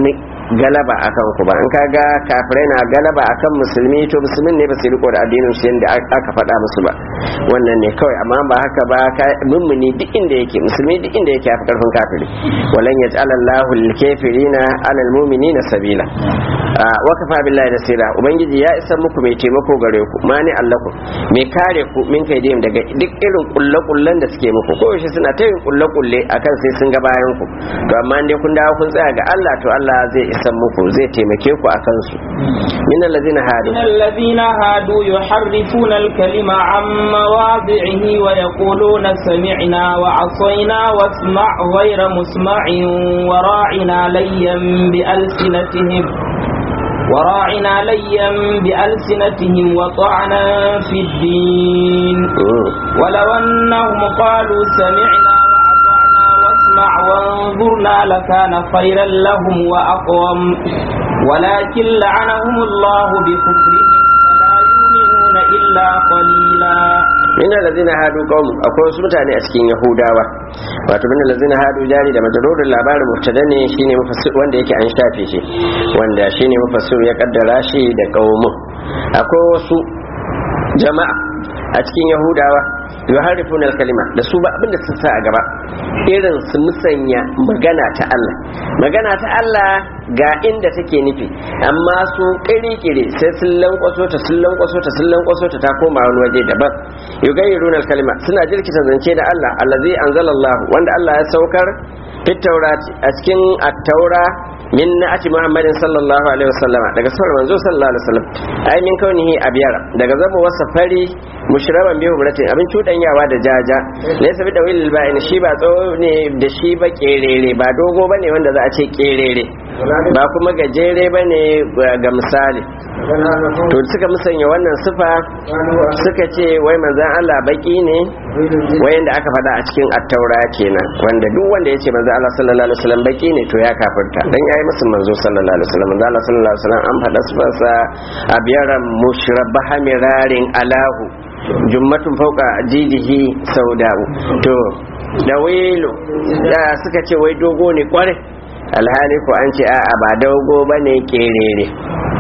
galaba akan ku ba in kaga kafirai na galaba akan musulmi to musulmin ne ba su riko da addinin su yanda aka faɗa musu ba wannan ne kawai amma ba haka ba mummuni duk inda yake musulmi duk inda yake yafi karfin kafiri walan yaj'al Allahu lil kafirina 'ala al mu'minina sabila wa kafa billahi nasira ubangiji ya isa muku mai taimako gare ku mani allakum mai kare ku min kai daga duk irin kulle-kullen da suke muku ko yaushe suna ta yin kulle-kulle akan sai sun ga bayan ku to amma dai kun dawo kun tsaya ga Allah to Allah zai isa muku zai taimake ku akan su min allazina hadu من الذين هادوا يحرفون الكلم عن مواضعه ويقولون سمعنا وعصينا واسمع غير مسمع وراعنا ليا بألسنتهم وراعنا ليا بألسنتهم وطعنا في الدين ولو أنهم قالوا سمعنا وأطعنا واسمع وانظرنا لكان خيرا لهم وأقوم ولكن لعنهم الله بكفرهم فلا يؤمنون إلا قليلا min allazina hadu qaum akwai wasu mutane a cikin yahudawa wato min allazina hadu jari da majrurul labarin mubtada ne shine mufassir wanda yake an shafe shi wanda shine mufassir ya kaddara shi da qaumun akwai wasu jama'a a cikin yahudawa yuharrifuna al-kalima da su ba abinda sun sa a gaba irin su musanya magana ta Allah magana ta Allah ga inda take nufi amma su kiri-kiri sai sun lankwaso ta sun lankwaso ta sun lankwaso ta ta koma wani waje daban yugayyiruna al-kalima suna jirkita zance da Allah allazi anzalallahu wanda Allah ya saukar fit taurati a cikin at-taura min na'ati muhammadin sallallahu alaihi wasallam daga safar manzo sallallahu alaihi wasallam ai min kaunihi abiyara daga zama wasa fari mushraban bihu buratin abin cudanyawa da jaja laysa bi dawil ba'in shi ba tsawo ne da shi ba kerere ba dogo bane wanda za a ce kerere ba kuma gajere bane ga misali to suka musanya wannan sifa suka ce wai manzon Allah baki ne wayanda aka faɗa a cikin attaura kenan wanda duk wanda ya ce manzon Allah sallallahu alaihi wasallam baki ne to ya kafirta dan yayi musu manzo sallallahu alaihi wasallam manzon Allah sallallahu alaihi wasallam an faɗa sifarsa a biyaran mushrabaha mirarin alahu jummatun fauka jidihi sauda'u to da wailu da suka ce wai dogo ne kware alhali ko an ce a'a ba dogo bane kerere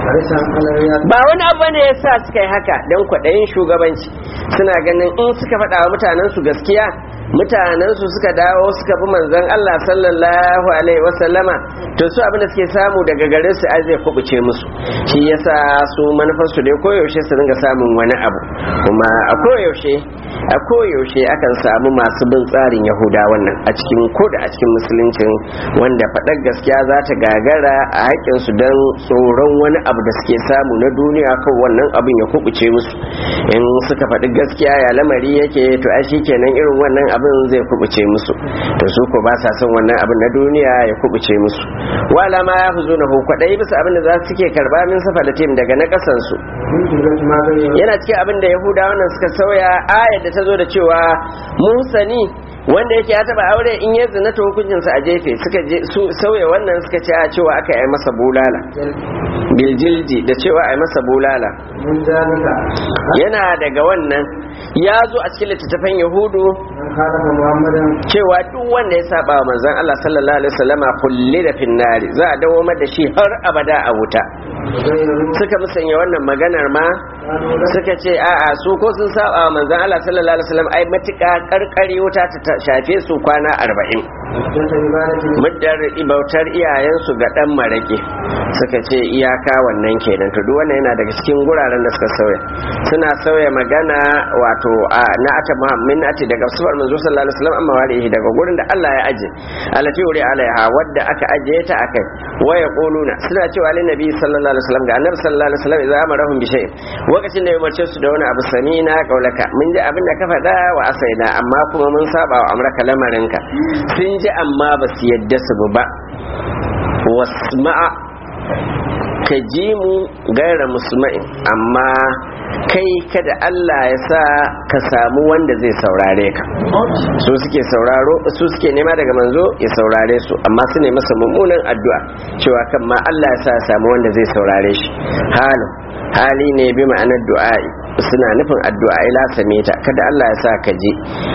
ba wani abu ne ya sa suka yi haka don kwaɗayin shugabanci suna ganin in suka faɗa wa mutanen su gaskiya mutanen su suka dawo suka bi manzon Allah sallallahu alaihi wasallama to su abin da suke samu daga gare su ai zai kubuce musu shi yasa su manufar su dai koyaushe su dinga samun wani abu kuma a koyaushe a koyaushe akan samu masu bin tsarin yahuda wannan a cikin ko da a cikin musuluncin wanda faɗar gaskiya za ta gagara a haƙƙin su don tsoron wani abu da suke samu na duniya kan wannan abin ya kubuce musu in suka faɗi gaskiya ya lamari yake to ai kenan irin wannan abin zai kubuce musu to su ko ba sa son wannan abin na duniya ya kubuce musu wala ma ya huzu na hu kwaɗayi bisa abin da za su ke karba min safa da tim daga na ƙasan su yana cikin abin da yahuda wannan suka sauya ayar da ta zo da cewa musani wanda yake ya taba aure in ya zina ta hukuncinsa a jefe suka je su sauya wannan suka ce a cewa aka yi masa bulala biljilji da cewa a yi masa bulala yana daga wannan ya zo a cikin littattafan yahudu cewa duk wanda ya saba wa manzon Allah sallallahu alaihi wasallama kulli da finnari za a dawo da shi har abada a wuta suka musanya wannan maganar ma suka ce a'a su ko sun saba wa manzon Allah sallallahu alaihi wasallam ai matuƙa karkare wuta ta shafe su kwana arba'in muddar bautar iyayensu ga dan marake suka ce iyaka wannan kenan to duk wannan yana daga cikin guraren da suka sauya suna sauya magana wato a na ata muhammin ati daga sufar manzo sallallahu alaihi wasallam amma warihi daga gurin da Allah ya aje alati uri alaiha wadda aka aje ta akai waya quluna suna cewa lin nabi sallallahu alaihi wasallam ga annabi sallallahu alaihi wasallam idza amarahum bi shay'in lokacin da ya umarce su da wani abu samina kaulaka mun ji abin da ka faɗa wa asaina amma kuma mun saba wa amraka lamarinka sun ji amma ba su yadda su ba wasma'a ka ji mu gaira musma'in amma kai kada Allah ya sa ka samu wanda zai saurare ka su suke sauraro su suke nema daga manzo ya saurare su amma su ne masa mummunan addu'a cewa kan ma Allah ya sa ya samu wanda zai saurare shi halin hali ne bi ma'anar du'a'i suna nufin addu'a ila samita kada Allah ya sa ka ji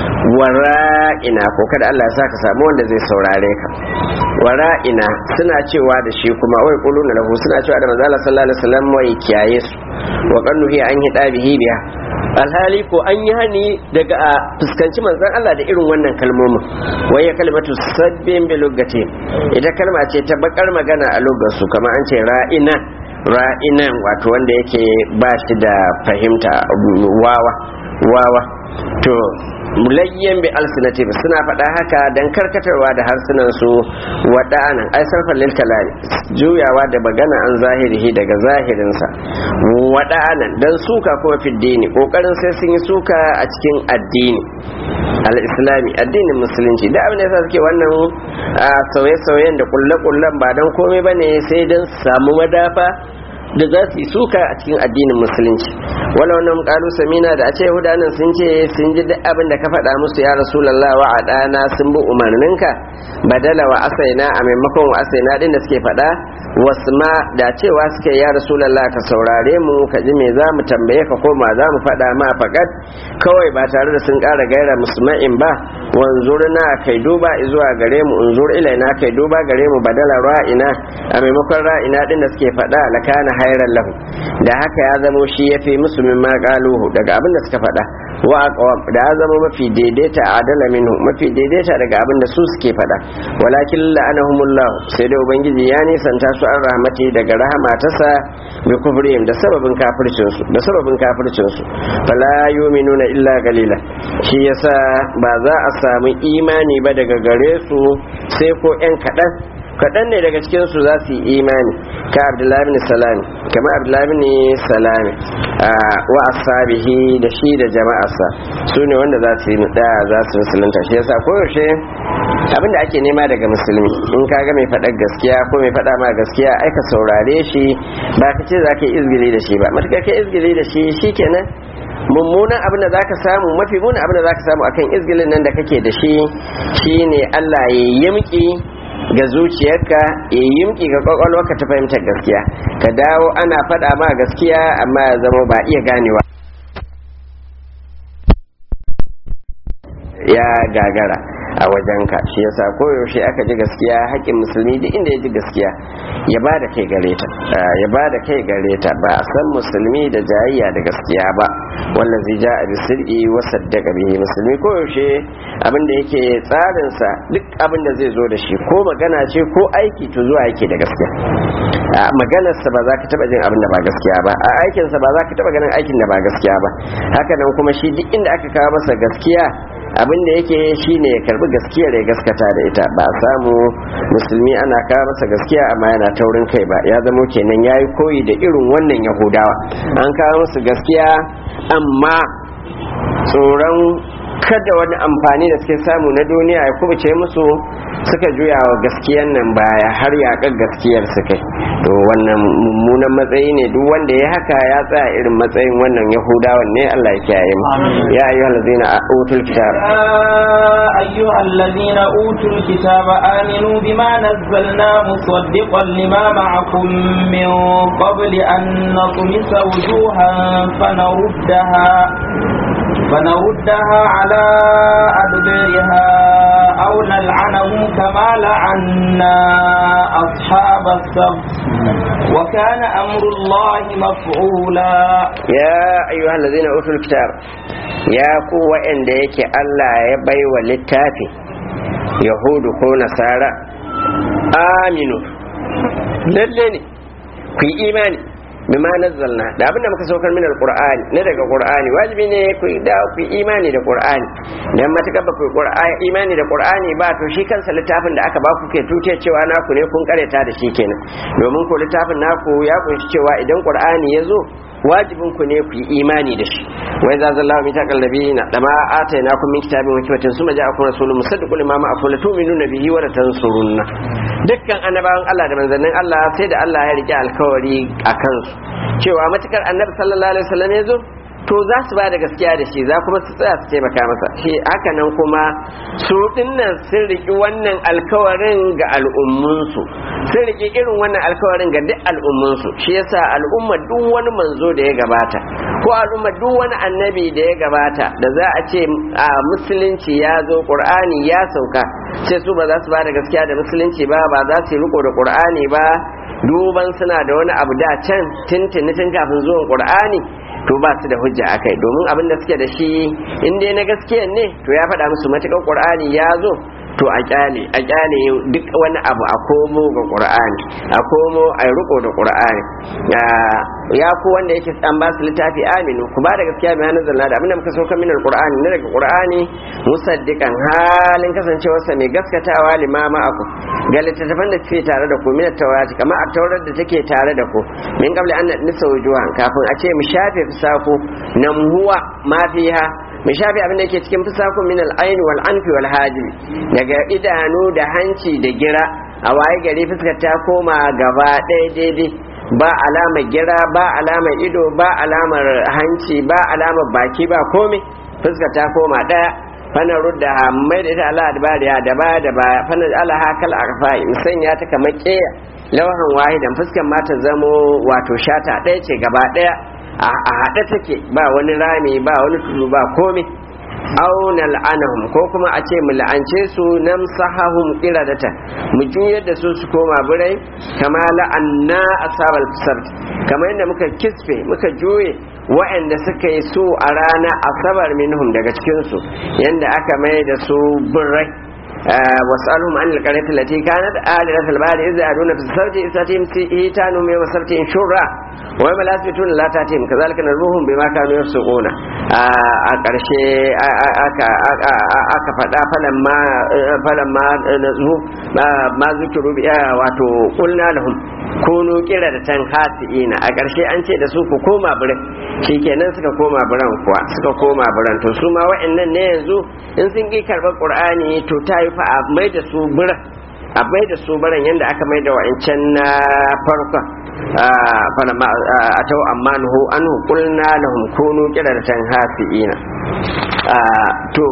wara'ina ko kada Allah ya sa ka samu wanda zai saurare ka wara'ina suna cewa da shi kuma wai quluna lahu suna cewa da manzo Allah sallallahu alaihi wasallam wai kiyaye su wa qannuhi an hida bihi biya alhali ko an yi hani daga a fuskanci manzon Allah da irin wannan kalmomin wai ya kalmatu sabbin bi lugati ita kalma ce ta bakar magana a lugar su kamar an ce ra'ina ra'inan wato wanda yake ba shi da fahimta wawa wawa to mulayyan bi alsinati suna faɗa haka dan karkatarwa da harsunan su wada'anan ai sarfan lil kalami juyawa da magana an zahirihi daga zahirinsa wada'anan dan suka kuma fiddini kokarin sai sun yi suka a cikin addini al-islami addinin musulunci da abin da yasa suke wannan sauye-sauyen da kulle-kullen ba dan komai bane sai dan samu madafa da za su yi suka a cikin addinin musulunci wala wannan kalu samina da a ce yahudanan sun ce sun ji duk abin da ka faɗa musu ya rasulallah wa adana sun bi umarninka badala wa asaina a maimakon wa asaina din da suke faɗa wasma da cewa suke ya rasulallah ka saurare mu ka ji me za mu tambaye ka koma za mu faɗa ma faƙat kawai ba tare da sun ƙara gaira musma'in ba wanzurna kai duba zuwa gare mu unzur ilaina kai duba gare mu badala ra'ina a maimakon ra'ina din da suke faɗa lakana hairan lahu da haka ya zamo shi ya fi musu min maƙaluhu daga abin da suka faɗa wa aqwam da ya zama mafi daidaita adala minhu mafi daidaita daga abin da su suke faɗa walakin la'anahumullahu sai da ubangiji ya nisanta su an rahmati daga rahama tasa bi kufrihim da sababin kafircin su da sababin kafircin su fala yu'minuna illa qalila shi yasa ba za a samu imani ba daga gare su sai ko yan kaɗan kaɗan ne daga cikin su za su yi imani ka abdullahi bin salami kama abdullahi bin salami wa asabihi da shi da jama'arsa su ne wanda za su yi da za su musulunta shi yasa koyaushe abinda ake nema daga musulmi in ka ga mai faɗar gaskiya ko mai faɗa ma gaskiya ai ka saurare shi ba ka ce za ka yi izgili da shi ba matuƙar ka izgili da shi shikenan mummunan abin da zaka samu mafi munin abin da zaka samu akan izgilin nan da kake da shi shine Allah ya yimki ga zuciyarka ya yimki ga kwakwalwarka ta fahimtar gaskiya ka dawo ana faɗa ma gaskiya amma ya zama ba iya ganewa ya gagara a wajenka shi yasa koyaushe aka ji gaskiya haƙƙin musulmi duk inda ya ji gaskiya ya ba da kai gare ta ya ba da kai gare ta ba a san musulmi da jayayya da gaskiya ba wannan zai ja a bisir'i wa saddaka bihi musulmi koyaushe abin da yake tsarinsa duk abin da zai zo da shi ko magana ce ko aiki to zuwa yake da gaskiya a maganarsa ba za ka taɓa jin abin da ba gaskiya ba a aikinsa ba za ka taɓa ganin aikin da ba gaskiya ba haka nan kuma shi duk inda aka kawo masa gaskiya abin da yake shine ya karbi gaskiyar ya gaskata da ita ba a samu musulmi ana kawo masa gaskiya amma yana taurin kai ba ya zamo kenan ya yi koyi da irin wannan yahudawa an kawo musu gaskiya amma tsoron kada wani amfani da suke samu na duniya ya kubuce musu suka juya wa gaskiyan nan baya har yaƙar gaskiyar su kai to wannan mummunan matsayi ne duk wanda ya haka ya tsaya irin matsayin wannan yahudawan ne Allah ya kiyaye mu ya ayyuha allazina utul kitab أيها الذين أوتوا الكتاب آمنوا بما نزلنا مصدقا لما معكم من قبل أن نطمس وجوها فنردها فنردها على أدبارها أو نلعنهم كما لعنا أصحاب السبت وكان أمر الله مفعولا يا أيها الذين أوتوا الكتاب يا قوة إن ديك الله يبي وللتافي يهود كو نصارى آمنوا للني في إيماني bima nazzalna da abinda muka saukar min alqur'ani ne daga qur'ani wajibi ne ku da ku imani da qur'ani dan matuka ba ku imani da qur'ani ba to shi kansa littafin da aka ba ku ke tuce cewa naku ne kun kareta da shi kenan domin ko littafin naku ya kunshi cewa idan qur'ani ya zo wajibin ku ne ku yi imani da shi wai za zalla mi ta kallabi na da ma atayna kun min kitabin wa kitabin suma ja'akum rasulun musaddiqul lima ma'akum la tu'minuna bihi wa la tansurunna dukkan annabawan Allah da manzannin Allah sai da Allah ya rike alkawari a kansu cewa matukar annabi sallallahu alaihi wasallam ya zo to za su ba da gaskiya da shi za kuma su tsaya su taimaka masa shi haka nan kuma su dinnan sun riki wannan alkawarin ga al'ummunsu sun riki irin wannan alkawarin ga duk al'ummunsu shi yasa al'umma duk wani manzo da ya gabata ko al'umma duk wani annabi da ya gabata da za a ce a musulunci ya zo qur'ani ya sauka sai su ba za su ba da gaskiya da musulunci ba ba za su yi riko da qur'ani ba duban suna da wani abu da can tintini tun kafin zuwan qur'ani to ba su da hujja akai domin abin da suke da shi in dai na gaskiya ne to ya faɗa musu matuƙar qur'ani ya zo to a kyale a kyale duk wani abu a komo ga qur'ani a komo a riko da qur'ani ya ku wanda yake an ba su littafi aminu ku ba da gaskiya mai hannun zalla da abinda muka sauka minar qur'ani na daga qur'ani musaddiqan halin kasancewarsa mai gaskatawa limama aku ga littattafan da suke tare da ku min tawrati kamar a taurar da take tare da ku min qabli an nisa wujuhan kafin a ce mu shafe fisaku namhuwa ma fiha mu shafe abin da yake cikin fisakun min al-ayn wal anfi wal hajib daga idanu da hanci da gira a waye gari fuskar ta koma gaba ɗaya daidai ba alamar gira ba alamar ido ba alamar hanci ba alamar baki ba komai fuskar ta koma ɗaya fana rudda mai da ita ala adbariya da ba da ba fana ala hakal arfai musanya ta kamar ƙeya lawahan wahidan fuskar ma ta zamo wato shata ɗaya ce gaba ɗaya a haɗe take ba wani rami ba wani tudu ba komai auna la'anahum ko kuma a ce mu la'ance su nam sahahum qiradata mu juyar da su su koma birai kama la'anna asabal sabt kamar yadda muka kisfe muka juye wa'anda suka yi su a rana asabar minhum daga cikin su yanda aka mai da su birai واسألهم عن القرية التي كانت آلهة البحر إذ يعدون في السبت إذ تأتيهم هيتانهم يوم السبت شرا ويوم لا يثبتون لا تأتيهم كذلك نرموهم بما كانوا يفسقون a ƙarshe aka faɗa falamma nazu ma zukiru wato ƙulna lahum kunu kira da tan hasi'ina a ƙarshe an ce da su ku koma biran shikenan suka koma biran kuwa suka koma biran to su ma wa'annan ne yanzu in sun ƙi karɓar ƙur'ani to ta yi fa a mai da su biran a mai da su biran yadda aka mai da wa'ancan na farkon a tau amma nuhu an hukulna lahum kunu kira da tan hasi'ina to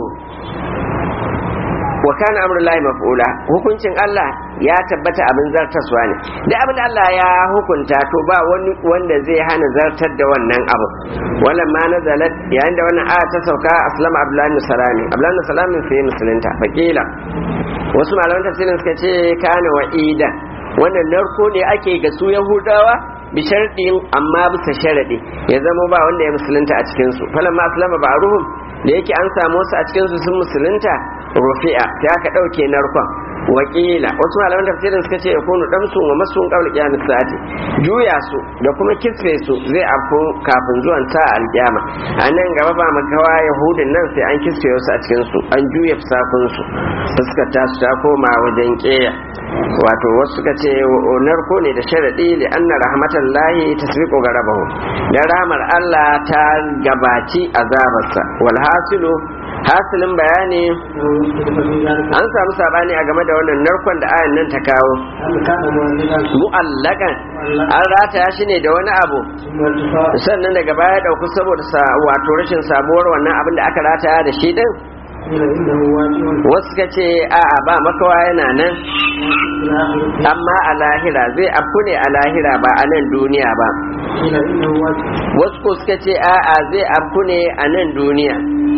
wa kana amrullahi maf'ula hukuncin Allah ya tabbata abin zartaswa ne da abin da Allah ya hukunta to ba wani wanda zai hana zartar da wannan abu wannan ma nazalat yayin da wannan aya ta sauka aslama abdullahi salami abdullahi salami sai musulunta faqila wasu malaman tafsirin suka ce kana wa'ida wannan narko ne ake ga su yahudawa bi sharɗin amma bisa sharaɗi ya zama ba wanda ya musulunta a cikinsu falamma aslama ba ruhum da yake an samu wasu a cikinsu sun musulunta rufi'a sai aka ɗauke narkon wakila wasu malaman tafsirin suka ce yakunu damsun wa masun qawl qiyamis sa'ati juya su da kuma kisfe su zai afko kafin zuwan ta alkiyama a nan gaba ba makawa yahudin nan sai an kisfe wasu a cikin su an juya fusakun su fuskar ta su ta koma wajen keya wato wasu suka ce narko ne da sharadi li anna rahmatallahi tasbiqu garabahu da rahmar Allah ta gabaci azabarsa wal hasilu hasilin bayani an samu sabani a game da wannan narkon da ayan nan ta kawo mu'allakan an rataya shi ne da wani abu sannan daga baya dauku saboda wato rashin sabuwar wannan abin da aka rataya da shi din wasu ka ce a'a ba makawa yana nan amma a lahira zai afku ne a lahira ba a nan duniya ba wasu ko suka ce a'a zai afku ne a nan duniya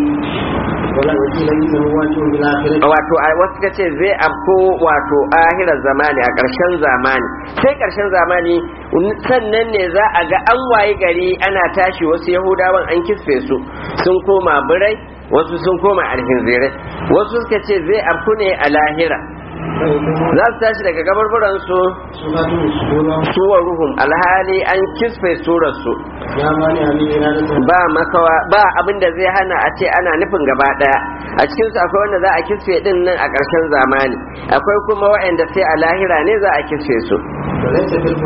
wato a wasu ka ce zai afko wato ahirar zamani a ƙarshen zamani sai ƙarshen zamani sannan ne za a ga an waye gari ana tashi wasu yahudawan an kisfe su sun koma birai wasu sun koma alhinzirai wasu suka ce zai afku ne a lahira za su tashi daga gabarburan su suwa ruhum alhali an kisfe surar su ba makawa ba abin da zai hana a ce ana nufin gaba daya a cikin su akwai wanda za a kisfe din nan a ƙarshen zamani akwai kuma waɗanda sai a lahira ne za a kisfe su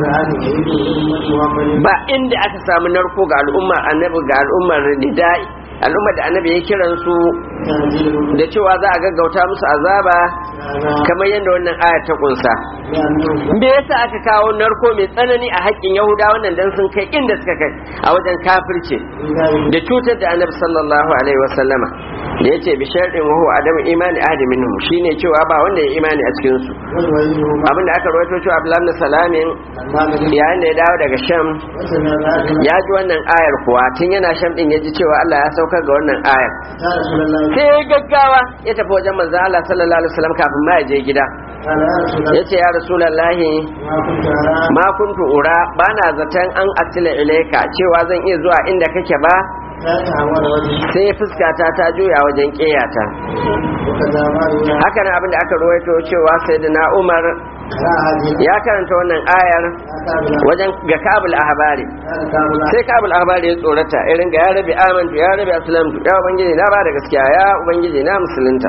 ba inda aka samu narko ga al'ummar annabi ga al'ummar nidai al'ummar da annabi ya kiran su da cewa za a gaggauta musu azaba kamar yadda wannan aya ta kunsa me yasa aka kawo narko mai tsanani a haƙƙin yahuda wannan dan sun kai inda suka kai a wajen kafirce da cutar da annabi sallallahu alaihi wasallama da yace bi sharɗin wa huwa adamu imani ahadi minhum shine cewa ba wanda ya imani a cikin su abinda aka rawaito cewa Abdullah ibn Salamin yayin da ya dawo daga Sham ya ji wannan ayar kuwa tun yana Sham din ya ji cewa Allah ya saukar ga wannan ayar sai gaggawa ya tafi wajen manzon Allah sallallahu alaihi wasallam kafin ma ya je gida ya ce ya rasulallahi ma kuntu ura ba na zaton an asila ilaika cewa zan iya zuwa inda kake ba sai fuskata ta juya wajen ƙeyata haka nan abinda aka ruwaito cewa sai da na umar ya karanta wannan ayar wajen ga kabul ahbari sai kabul ahbari ya tsorata irin ga ya rabi amantu ya rabi aslamtu ya ubangiji na ba da gaskiya ya ubangiji na musulunta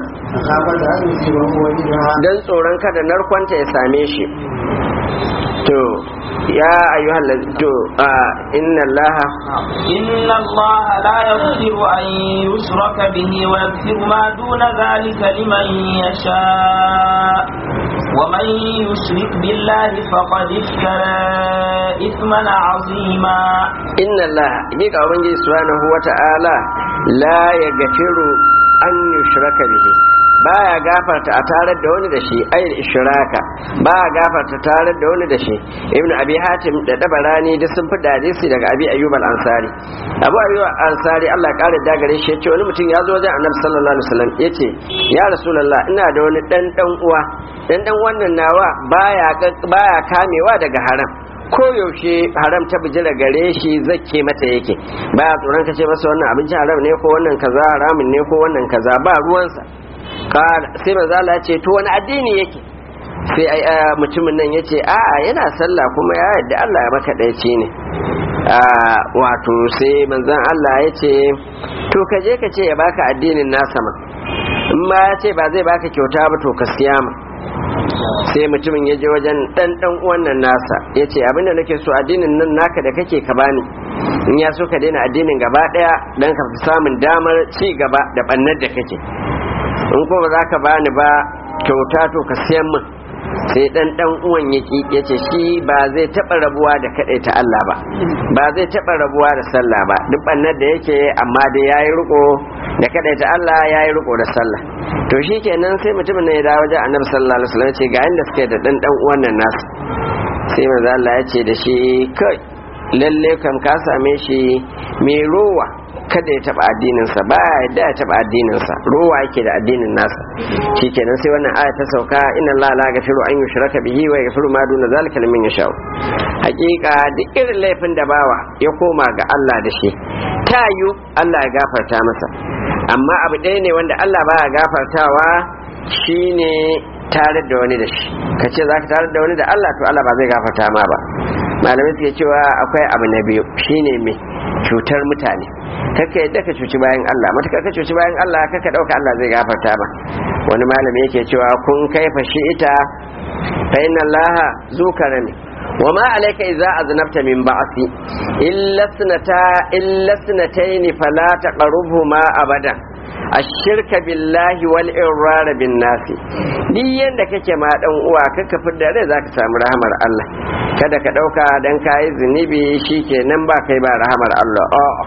dan tsoron kada narkonta ya same shi to ya ayyuhal to inna allaha inna allaha la yaghfiru an yushraka bihi wa yaghfiru ma duna dhalika liman yasha ومن يشرك بالله فقد افترى إثما عظيما إن الله يجيك أبنجي سبحانه وتعالى لا يغفر أن يشرك به baya gafarta a tarar da wani da shi ayil ishraka baya gafarta tarar da wani da shi ibnu abi hatim da dabarani duk sun fi hadisi daga abi ayyub al-ansari abu ayyub al-ansari Allah ya kare dagare shi yace wani mutum ya zo wajen annabi sallallahu alaihi wasallam yace ya rasulullah ina da wani dan dan uwa dan dan wannan nawa baya baya kamewa daga haram ko yaushe haram ta bijira gare shi zakke mata yake baya tsoron kace masa wannan abincin haram ne ko wannan kaza haramun ne ko wannan kaza ba ruwansa sai manzo Allah ya ce to wani addini yake sai mutumin nan ya ce a'a yana sallah kuma ya yadda Allah ya maka ɗaici ne wato sai manzon Allah ya ce to ka je ka ce ya baka addinin nasa ma in ma ya ce ba zai baka kyauta ba to ka siya ma sai mutumin ya je wajen dan dan uwan nan nasa ya ce abinda nake so addinin nan naka da kake ka bani in ya so ka daina addinin gaba daya dan ka fi samun damar ci gaba da bannar da kake in ko ba za ka bani ba kyauta to ka siyan min sai dan dan uwan yaki yace shi ba zai taba rabuwa da ta Allah ba ba zai taba rabuwa da sallah ba duk bannar da yake amma dai yayi riko da ta Allah yayi riko da sallah to shikenan sai mutumin ne ya dawo wajen Annabi sallallahu alaihi wasallam ce ga inda suke da dan dan uwan nan nasu sai manzo Allah ya ce da shi kai lalle kam ka same shi mai rowa kada ya taba addininsa ba ya yadda ya taba addininsa ruwa yake da addinin nasa shikenan sai wannan aya ta sauka inna allaha la yaghfiru an yushraka bihi wa yaghfiru ma duna zalika liman yasha hakika duk irin laifin da bawa ya koma ga Allah da shi tayu Allah ya gafarta masa amma abu ɗaya ne wanda Allah ba ya gafartawa shine tare da wani da shi ka ce za ka tare da wani da Allah to Allah ba zai gafarta ma ba malamai suke cewa akwai abu na biyu shine mai cutar mutane kaka yadda ka cuci bayan Allah matukar ka cuci bayan Allah kaka dauka Allah zai gafarta ba wani malami yake cewa kun kaifa shi ita fa inna Allah zu karami wa ma alayka idza aznabta min ba'si illa sunata illa sunatayn fala taqrubhuma abadan ashirka billahi wal irrar bin nasi duk yanda kake ma dan uwa kaka fidda rai zaka samu rahamar Allah kada ka dauka dan kai zunubi shikenan ba kai ba rahamar Allah a'a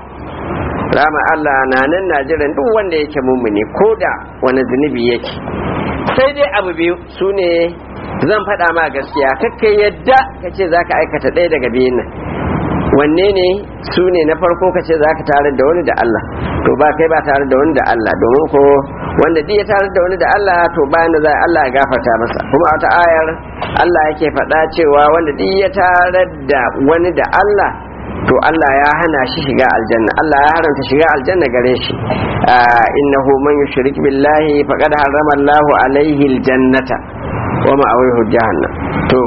rama Allah na nan na jiran duk wanda yake mummuni ko da wani zunubi yake sai dai abu biyu su ne zan faɗa ma gaskiya kakka yadda ka ce za ka aikata ɗaya daga biyun nan wanne ne su ne na farko ka ce za ka tare da wani da Allah to ba kai ba tare da wani da Allah domin ko wanda duk ya tare da wani da Allah to bayan da za Allah ya gafarta masa kuma a wata ayar Allah yake faɗa cewa wanda duk ya tare da wani da Allah to Allah ya hana shi shiga aljanna Allah ya haramta shiga aljanna gare shi innahu man yushrik billahi faqad harrama Allahu alaihi aljannata wa ma'awihu jahannam to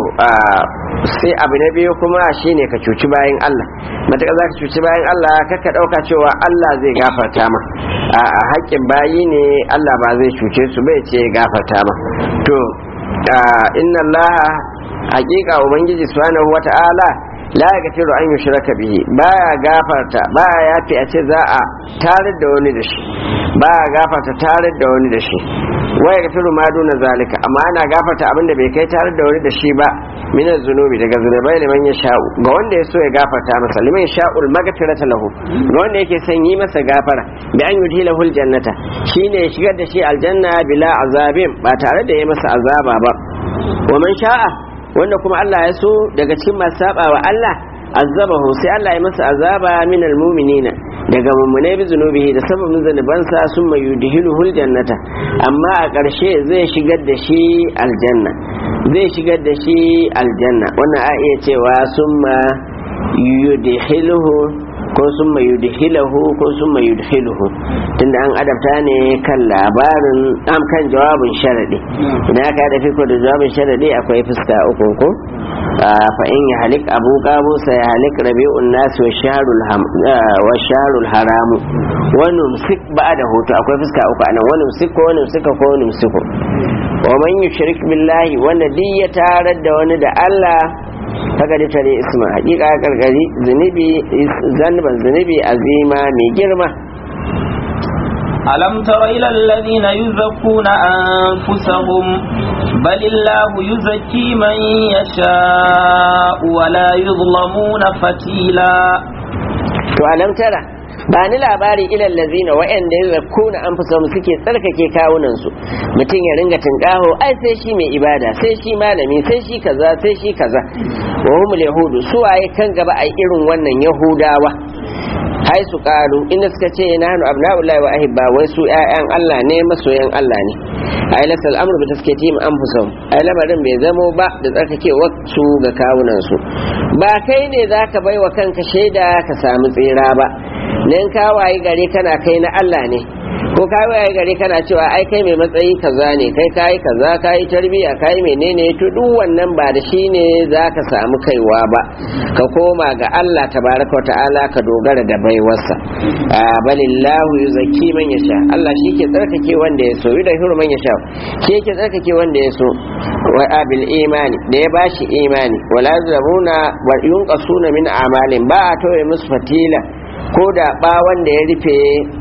sai abu na biyu kuma shine ka cuci bayan Allah mataka za ka cuci bayan Allah kaka dauka cewa Allah zai gafarta ma a haƙƙin bayi ne Allah ba zai cuce su bai ce gafarta ma to inna Allah haƙiƙa ubangiji subhanahu wata'ala la yaghfiru an yushraka bihi baya gafarta baya yafi a ce za a tarar da wani da shi baya gafarta tarar da wani da shi wa yaghfiru ma duna zalika amma ana gafarta abin da bai kai tarar da wani da shi ba min zunubi daga zunubai liman ya sha'u ga wanda ya so ya gafarta masa liman sha'ul maghfirata lahu ga wanda yake son yi masa gafara bi an yudhilahu aljannata shine ya shigar da shi aljanna bila azabin ba tare da ya masa azaba ba wa man sha'a wanda kuma Allah ya so daga cikin masu saba wa Allah azabahu sai Allah ya masa azaba min almu'minina daga mummunai bi zunubihi da sababin zanubansa sun mai yudhiluhul jannata amma a ƙarshe zai shigar da shi aljanna zai shigar da shi aljanna wannan a iya cewa summa yudhiluhu ko sun mai yudhilahu ko sun mai yudhiluhu tunda an adabta ne kan labarin am kan jawabin sharadi idan aka da fiko da jawabin sharadi akwai fuska uku ko fa in ya halik abu qabu sai ya halik rabi'un nas wa shahrul ham wa shahrul haram wa numsik ba'da hutu akwai fuska uku anan wa numsik ko numsik ko numsiku wa man yushrik billahi wanda duk ya tarar da wani da Allah kaga da tare isma hakika ya karkari zunubi zanban zunubi azima mai girma ألم تر إلى الذين يزكون أنفسهم بل الله يزكي من يشاء ولا يظلمون فتيلا to alam tara ba ni labari ilal lazina wa'anda ya zakuna an fi suke tsarkake kawunan su mutum ya ringa tinkaho ai sai shi mai ibada sai shi malami sai shi kaza sai shi kaza wa humul yahudu su waye kan gaba ai irin wannan yahudawa hai su karu inda suka ce nahnu abna'ullahi wa ahibba wai su ƴaƴan Allah ne masoyan Allah ne ai lasal amru bi taskiyatihim anfusahum ai lamarin bai zamo ba da tsarkakewa su ga kawunan su ba kai ne zaka baiwa kanka shaida ka samu tsira ba nan ka wayi gare kana kai na Allah ne ko ka wayi gare kana cewa ai kai mai matsayi kaza ne kai kai kaza kai tarbiya kai menene to duk wannan ba da shi ne zaka samu kaiwa ba ka koma ga Allah tabaraka ta'ala ka dogara da baiwarsa balillahu yuzakki man yasha Allah shi ke tsarkake wanda ya so da hiru man yasha shi yake tsarkake wanda ya so wa abil imani da ya bashi imani wala zamuna wa yunqasuna min amalin ba a toye musu fatila ko da bawon da ya rufe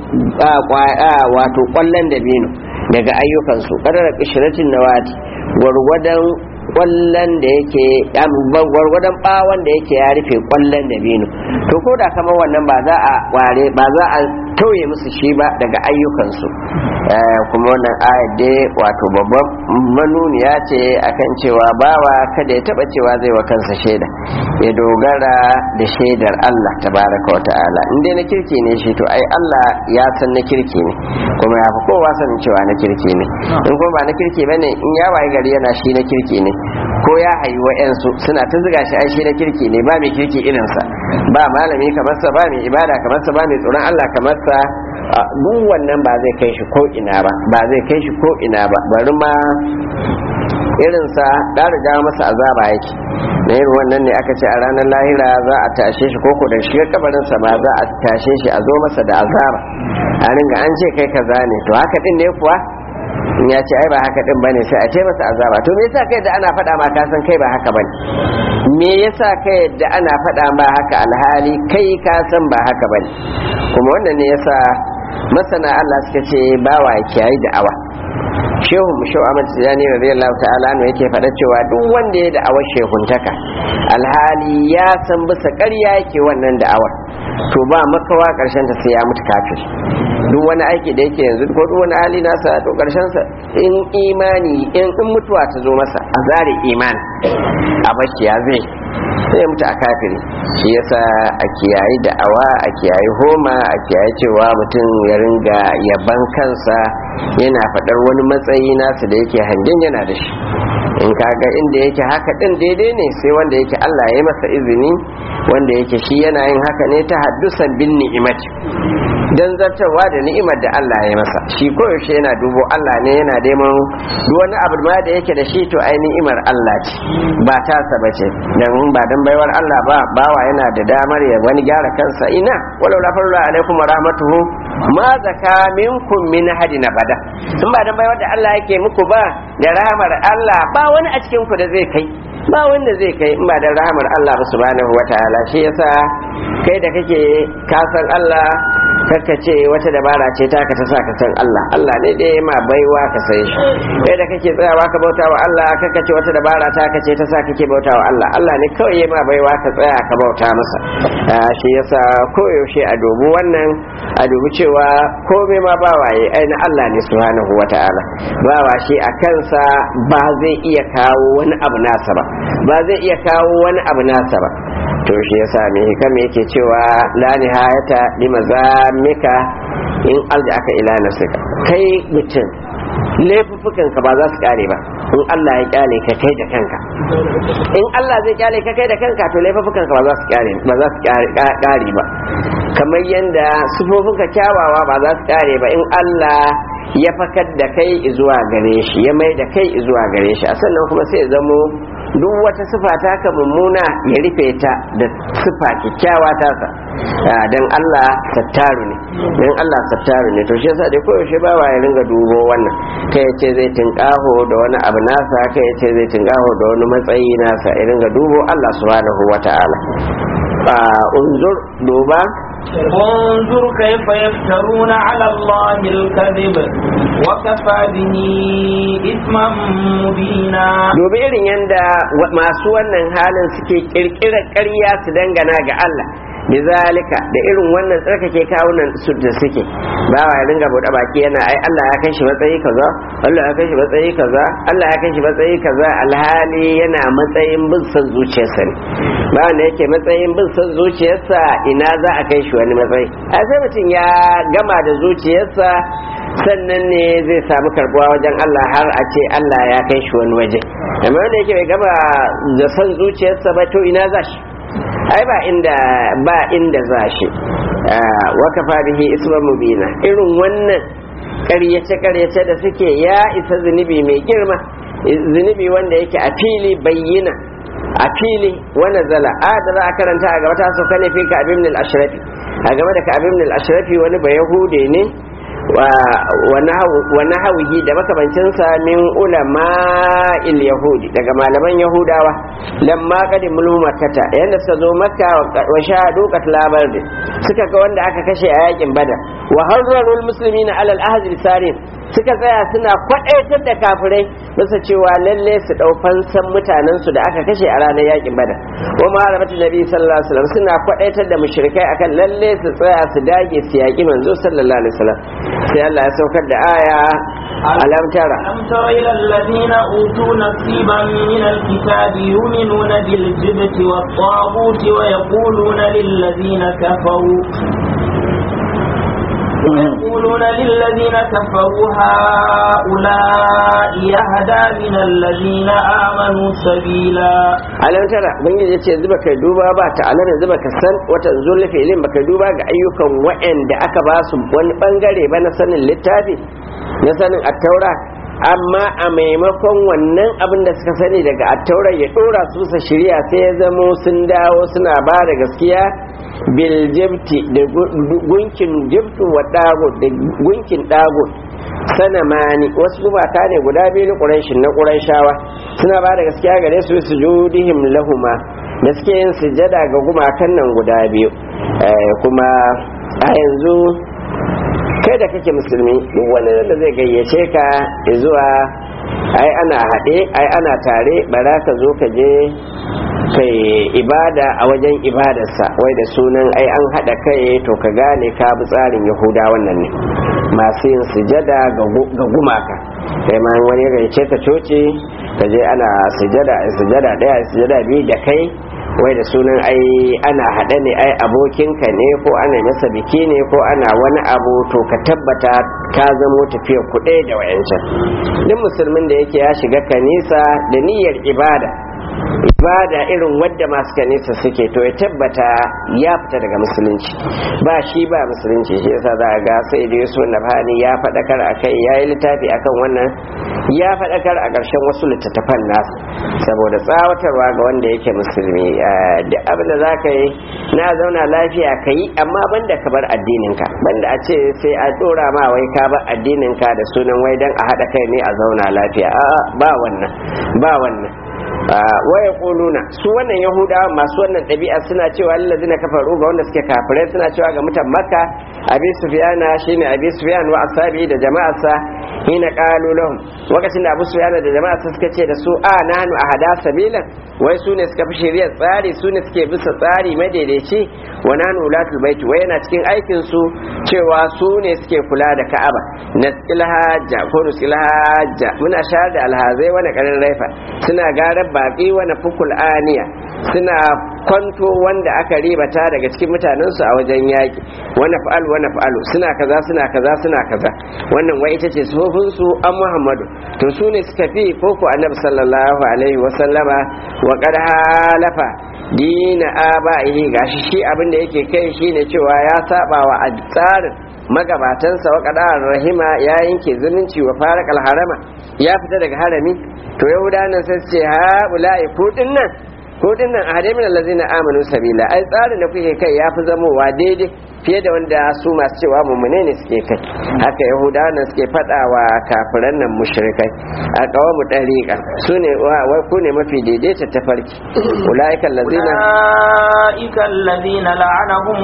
wato kwallon dabino daga ayyukansu ƙarar ƙishiratin nawati gwargwadon kwallon da yake gwargwadon bawon da yake ya rufe kwallon dabino to ko da kamar wannan ba za a ware ba za a tauye musu shi ba daga ayyukansu kuma wannan ayat dai wato babban manuniya ce akan cewa bawa kada ya taba cewa zai wa kansa shaida ya dogara da shaidar Allah tabaraka wa ta'ala in dai na kirki ne shi to ai Allah ya san na kirki ne kuma ya fi kowa sanin cewa na kirki ne in kuma ba na kirki bane in ya waye gari yana shi na kirki ne ko ya hayi wa'yansu suna ta ziga shi ai shi na kirki ne ba mai kirki irinsa ba malami kamar sa ba mai ibada kamar sa ba mai tsoron Allah kamar sa duk wannan ba zai kai shi ko ina ba ba zai kai shi ko ina ba bari ma irinsa da riga masa azaba yake na irin wannan ne aka ce a ranar lahira za a tashe shi koko da shiga kabarinsa ba za a tashe shi a zo masa da azaba a ringa an ce kai kaza ne to haka din ne kuwa in ya ce ai ba haka din bane sai a ce masa azaba to me yasa kai da ana faɗa ma ka san kai ba haka bane me yasa kai da ana faɗa ma haka alhali kai ka san ba haka bane kuma wannan ne yasa masana Allah suka ce bawa ya kiyayi da'awa shehu mu shehu Ahmad Tijani radiyallahu ta'ala ne yake faɗa cewa duk wanda ya da'awar shehuntaka alhali ya san bisa ƙarya yake wannan da'awar to ba makawa ƙarshen ta sai ya mutu kafir duk wani aiki da yake yanzu ko duk wani hali nasa to ƙarshen sa in imani in in mutuwa ta zo masa a zare imani a bashi ya zai sai mutu a kafiri shi yasa a kiyayi da'awa a kiyayi homa a kiyayi cewa mutum ya ringa yaban kansa yana faɗar wani matsayi nasa da yake hangen yana da shi in kaga inda yake haka din daidai ne sai wanda yake Allah ya yi masa izini wanda yake shi yana yin haka ne ta haddusan bin ni'imati dan zartarwa da ni'imar da Allah ya masa shi koyaushe yana dubo Allah ne yana neman duk wani abu ma da yake da shi to ai ni'imar Allah ce ba tasa ba ce dan ba dan baiwar Allah ba bawa yana da damar ya wani gyara kansa ina walau la farra alaikum wa rahmatuhu ma zaka minkum min hadin abada in ba dan baiwar da Allah yake muku ba da rahmar Allah ba wani a cikin ku da zai kai ba wanda zai kai in ba da rahamar Allah ba subhanahu wataala shi yasa kai da kake kasan Allah kakka ce wata dabara ce ta ka ta sa ka san Allah Allah ne dai ma baiwa ka san shi kai da kake tsayawa ka bauta wa Allah kakka ce wata dabara ta ka ce ta sa kake bauta wa Allah Allah ne kawai ya ma baiwa ka tsaya ka bauta masa shi yasa koyaushe a dubu wannan a dubi cewa komai ma ba waye ai na Allah ne subhanahu wata'ala ba wa shi a kansa ba zai iya kawo wani abu nasa ba ba zai iya kawo wani abu nasa ba to shi yasa mai hikama yake cewa la nihayata limazamika in alja aka ila nafsika kai mutum laifuffukan ka ba za su kare ba in Allah ya kyale ka kai da kanka in Allah zai kyale ka kai da kanka to laifuffukan ka ba za su kare ba za su kare ba kamar yanda sufofin ka kyawawa ba za su kare ba in Allah ya fakar da kai zuwa gare shi ya mai da kai zuwa gare shi a sannan kuma sai ya zamo duk wata sifa ta ka mummuna ya rufe ta da sifa kyakkyawa ta sa dan Allah sattaru ne dan Allah sattaru ne to shi yasa da koyaushe ba wa ya ringa dubo wannan kai yace zai tinkaho da wani abu nasa kai yace zai tinkaho da wani matsayi nasa ya ringa dubo Allah subhanahu wataala unzur duba انظر كيف يفترون على الله الكذب وكفى به إثما مبينا dubi irin yadda masu wannan halin suke kirkirar ƙarya su dangana ga Allah bizalika da irin wannan tsarkake kawunan su da suke ba wa ya dinga bude baki yana ai Allah ya kai shi matsayi kaza Allah ya kai shi matsayi kaza Allah ya kai shi matsayi kaza alhali yana matsayin bin son zuciyarsa ne ba wanda yake matsayin bin son zuciyarsa ina za a kai shi wani matsayi a sai mutum ya gama da zuciyarsa sannan ne zai samu karbuwa wajen Allah har a ce Allah ya kai shi wani waje amma wanda yake bai gama da son zuciyarsa ba to ina za shi ai ba inda ba inda za shi wa kafa bihi isman mubina irin wannan ƙaryace ƙaryace da suke ya isa zunubi mai girma zunubi wanda yake a fili bayyana a fili wani zala a da za a karanta a gaba ta sauka ne fi ka abin al-ashrafi a game da ka abin al-ashrafi wani ba yahude ne wa nahawihi da makamancinsa min ulama il yahudi daga malaman yahudawa lamma qadim makkata yanda suka zo makka wa shahadu qatlabar suka ga wanda aka kashe a yakin badar wa harrarul muslimina alal ahd sarin suka tsaya suna kwadaitar da kafirai bisa cewa lalle su dau fansan mutanen su da aka kashe a ranar yakin badar wa maharamatu nabi sallallahu alaihi wasallam suna kwadaitar da mushrikai akan lalle su tsaya su dage su yaki manzo sallallahu alaihi wasallam sai Allah ya saukar da aya alam tara ألم تر إلى الذين أوتوا نصيبا من الكتاب يؤمنون بالجبت والطاغوت ويقولون للذين كفروا ويقولون للذين كفروا هؤلاء يهدى من الذين آمنوا سبيلا alam tara ubangiji yace yanzu baka duba ba ta alam yanzu baka san wata zulli fi'ilin baka duba ga ayyukan wa'anda aka ba su wani bangare ba na sanin littafi na sanin attaura amma a maimakon wannan abin da suka sani daga attaura ya dora su sa shirya sai ya zamo sun dawo suna ba da gaskiya bil jibti da gunkin jibtu wa dagut da gunkin dagut sana mani wasu gumaka ne guda biyu na ƙuraishin na ƙuraishawa suna ba da gaskiya gare su su judihim lahuma da suke yin sujada ga gumakan nan guda biyu kuma a yanzu kai da kake musulmi duk wani da zai gayyace ka zuwa ai ana haɗe ai ana tare bara ka zo ka je kai ibada a wajen ibadarsa wai da sunan ai an haɗa kai to ka gane ka bi tsarin yahuda wannan ne masu yin sujada ga gumaka sai ma wani gayyace ka coci ka je ana sujada sujada ɗaya sujada biyu da kai wai da sunan ai ana haɗe ne ai abokinka ne ko ana masa biki ne ko ana wani abu to ka tabbata ka zamo tafiya kuɗe da wayancan duk musulmin da yake ya shiga kanisa da niyyar ibada ibada irin wadda masu kanisa suke to ya tabbata ya fita daga musulunci ba shi ba musulunci shi yasa za a ga sai da yusuf nabhani ya faɗakar a kai ya yi littafi akan wannan ya faɗakar a ƙarshen wasu littattafan nasu saboda tsawatarwa ga wanda yake musulmi da abin da za ka yi na zauna lafiya ka yi amma banda ka bar addininka banda a ce sai a ɗora ma wai ka bar addininka da sunan wai don a haɗa kai ne a zauna lafiya a'a ba wannan ba wannan waya kuluna su wannan yahudawa masu wannan ɗabi'a suna cewa lallazina kafaru ga wanda suke kafirai suna cewa ga mutan makka abi sufyana shine abi sufyan wa asabi da jama'arsa hina qalu lahum lokacin da abu sufyana da jama'arsa suka ce da su a nahnu ahada sabilan wai su ne suka fi shari'ar tsari su ne suke bisa tsari madaidaici wa nahnu ulatul baiti wai yana cikin aikin su cewa su ne suke kula da ka'aba nasil hajja ko nusil hajja muna shayar da alhazai wani karin raifa suna garar baƙi wani fukul aniya suna kwanto wanda aka ribata daga cikin mutanensu a wajen yaƙi wani fa'al wani fa'alu suna kaza suna kaza suna kaza wannan wai ita ce sufofinsu an muhammadu to su ne suka fi koko annabi sallallahu alaihi wasallama wa qad halafa dina aba'ihi gashi shi abin da yake kai shine cewa ya saba wa tsarin magabatansa wa qadar rahima ya yanke zumunci wa farakal harama ya fita daga harami to yahudanan sai ce ha ula'i kudin nan kudin nan a hadamin allazina amanu sabila ai tsarin da kuke kai ya fi zamowa daidai fiye da wanda su masu cewa mummune ne suke kai haka yahudawan suke faɗa wa kafiran nan mushrikai a kawo mu ɗariƙa su ne wai ku ne mafi daidaita tafarki ulaika allazina أولئك الذين لعنهم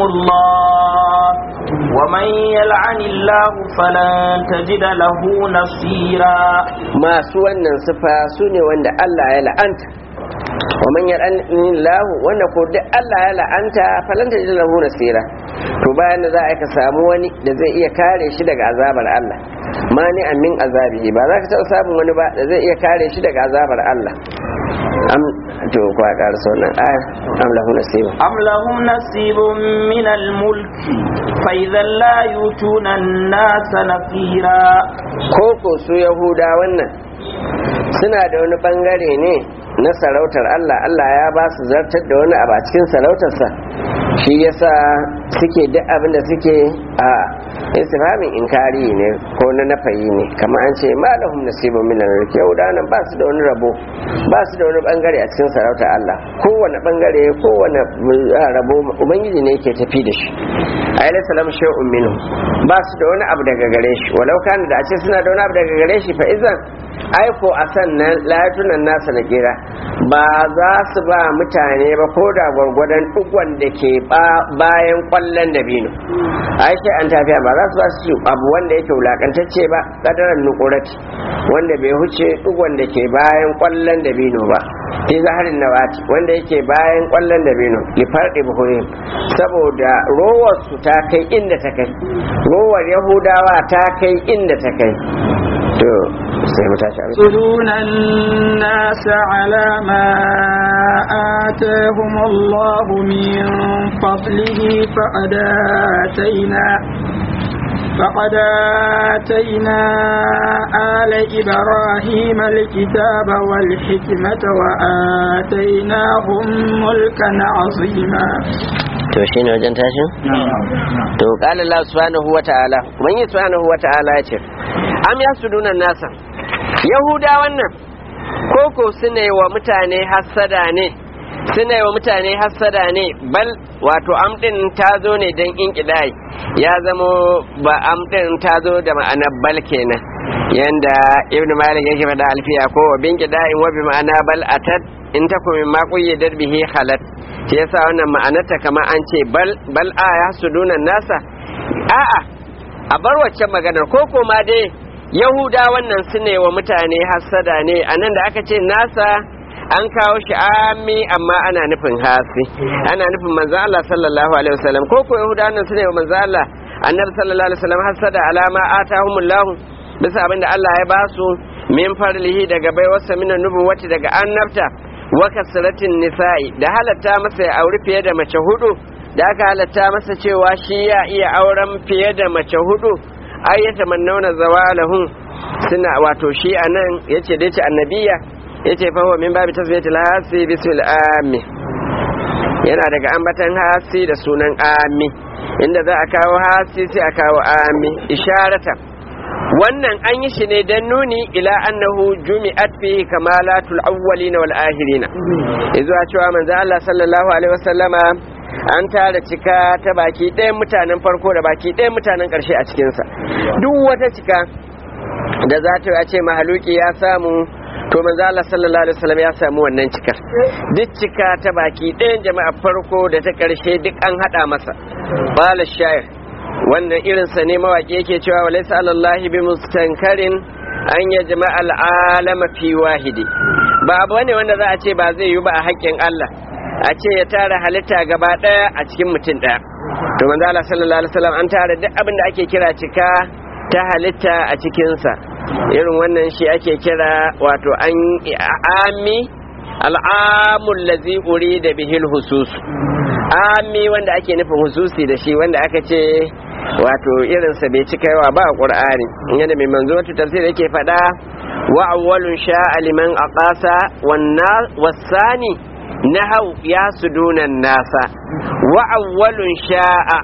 الله ومن يلعن الله فلن تجد له نصيرا masu wannan sifa su ne wanda Allah ya la'anta wa man yar'ani lahu wanda ko duk Allah ya la'anta falan ta lahu nasira to bayan da za a ka samu wani da zai iya kare shi daga azabar Allah mani amin azabihi ba za ka taɓa samun wani ba da zai iya kare shi daga azabar Allah am to ko a ƙara sauran ayar am lahu nasiba أم لهم نصيب من الملك فإذا لا يؤتون الناس نصيرا ko ko su yahuda wannan suna da wani bangare ne na sarautar Allah Allah ya ba su zartar da wani abu a cikin sarautarsa shi yasa suke duk abin da suke a istifhamin inkari ne ko na nafayi ne kamar an ce malahum nasibun min al-mulk yahudanan ba su da wani rabo ba su da wani bangare a cikin sarautar Allah kowane bangare kowane rabo ubangiji ne yake tafi da shi ayyala salam shay'un minhu ba su da wani abu daga gare shi walau kana da a ce suna da wani abu daga gare shi fa izan aiko a sannan layatunan nasa na kira ba za su ba mutane ba ko da gwargwadon dukwan da ke bayan kwallon dabino aisha an tafiya ba za su ba su abu wanda yake wulakantacce ba kadaran nukurati wanda bai huce dukwan da ke bayan kwallon dabino ba fi zaharin nawati wanda yake bayan kwallon dabino lifar ibrahim saboda rowar su ta kai inda ta kai rowar yahudawa ta kai inda ta kai to sai mu tashi abin يحسدون الناس على ما آتاهم الله من فضله فقد آتينا فقد آتينا آل إبراهيم الكتاب والحكمة وآتيناهم ملكا عظيما to shi ne wajen tashin? to ƙala Allah subhanahu wa ta'ala ubangi subhanahu wa ta'ala ya ce am ya sudunan nasa yahuda wannan koko suna yi wa mutane hassada ne suna yi wa mutane hassada ne bal wato amɗin ta zo ne don in ya zamo ba amɗin ta zo da ma'anar bal kenan yanda ibn malik yake faɗa alfiya ko wa bin in wa bi ma'ana bal atat in takum min ma quyyidat bihi khalat shi yasa wannan ma'anarta kamar an ce bal bal a ya sudunan nasa a'a a bar waccan maganar ko ko ma dai yahuda wannan su ne wa mutane hassada ne a nan da aka ce nasa an kawo shi ami amma ana nufin hasi ana nufin manzo Allah sallallahu alaihi wasallam ko ko yahuda wannan su ne wa manzo Allah annabi sallallahu alaihi wasallam hassada alama atahumullahu bisa abinda Allah ya ba su min farlihi daga baiwarsa min nubuwati daga annabta wa kasratin nisa'i da halatta masa ya auri fiye da mace hudu da aka halatta masa cewa shi ya iya auren fiye da mace hudu ai ya tamannauna zawalahum suna wato shi anan yace dai ce annabiya yace fa huwa min babi tasbiyatil hasi bisul ami yana daga ambatan hasi da sunan ami inda za a kawo hasi sai a kawo ami isharata wannan an yi shi ne don nuni ila annahu jumi'at fihi kamalatul awwalin wal akhirin izuwa cewa manzo Allah sallallahu alaihi wasallama an tara cika ta baki ɗayan mutanen farko da baki ɗayan mutanen ƙarshe a cikinsa duk wata cika da za ta ce mahaluki ya samu to manzo Allah sallallahu alaihi wasallam ya samu wannan cikar duk cika ta baki ɗayan jama'a farko da ta ƙarshe duk an hada masa qala shair wannan irinsa ne mawaƙi yake cewa wa laysa alallahi bi mustankarin an ya jama'a al'alama fi wahidi ba abu ne wanda za a ce ba zai yi ba a haƙƙin Allah a ce ya tara halitta gaba ɗaya a cikin mutum ɗaya to manzo Allah sallallahu alaihi wasallam an tara duk abin da ake kira cika ta halitta a cikinsa irin wannan shi ake kira wato an ami al'amul ladzi urida bihil husus ami wanda ake nufin hususi da shi wanda aka ce wato irinsa bai cika yawa ba a ƙur'ani yana mai manzo wata tafsir yake faɗa wa awwalun sha'a liman aqasa wasani nahau ya sudunan nasa wa awwalun sha'a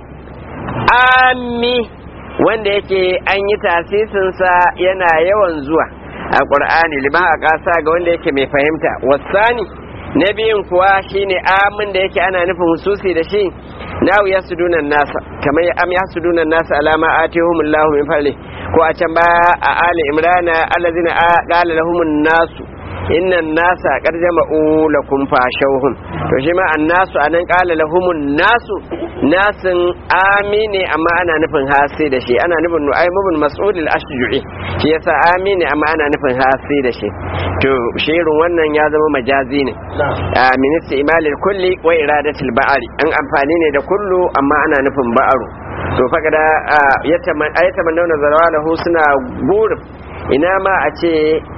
ami wanda yake an yi tasisinsa yana yawan zuwa a ƙur'ani liman aqasa ga wanda yake mai fahimta wasani na biyun kuwa shine amin da yake ana nufin hususi da shi nawu ya sudunan nasa kamar am ya sudunan nasa alama atihumullahu min fadli ko a can baya a ali imrana allazina qala lahumun nasu innan nasa qad jama'u lakum fashawhum to shi ma annasu anan qala lahumun nasu nasin amine amma ana nufin hasi da shi ana nufin nu'aym ibn mas'ud al-ashju'i shi yasa amine amma ana nufin hasi da shi to shirin wannan ya zama majazi ne a ministi imalil kulli wa iradatul ba'ari an amfani ne da kullu amma ana nufin ba'aru to fakada ayataman dauna zarawalahu suna burin ina ma a ce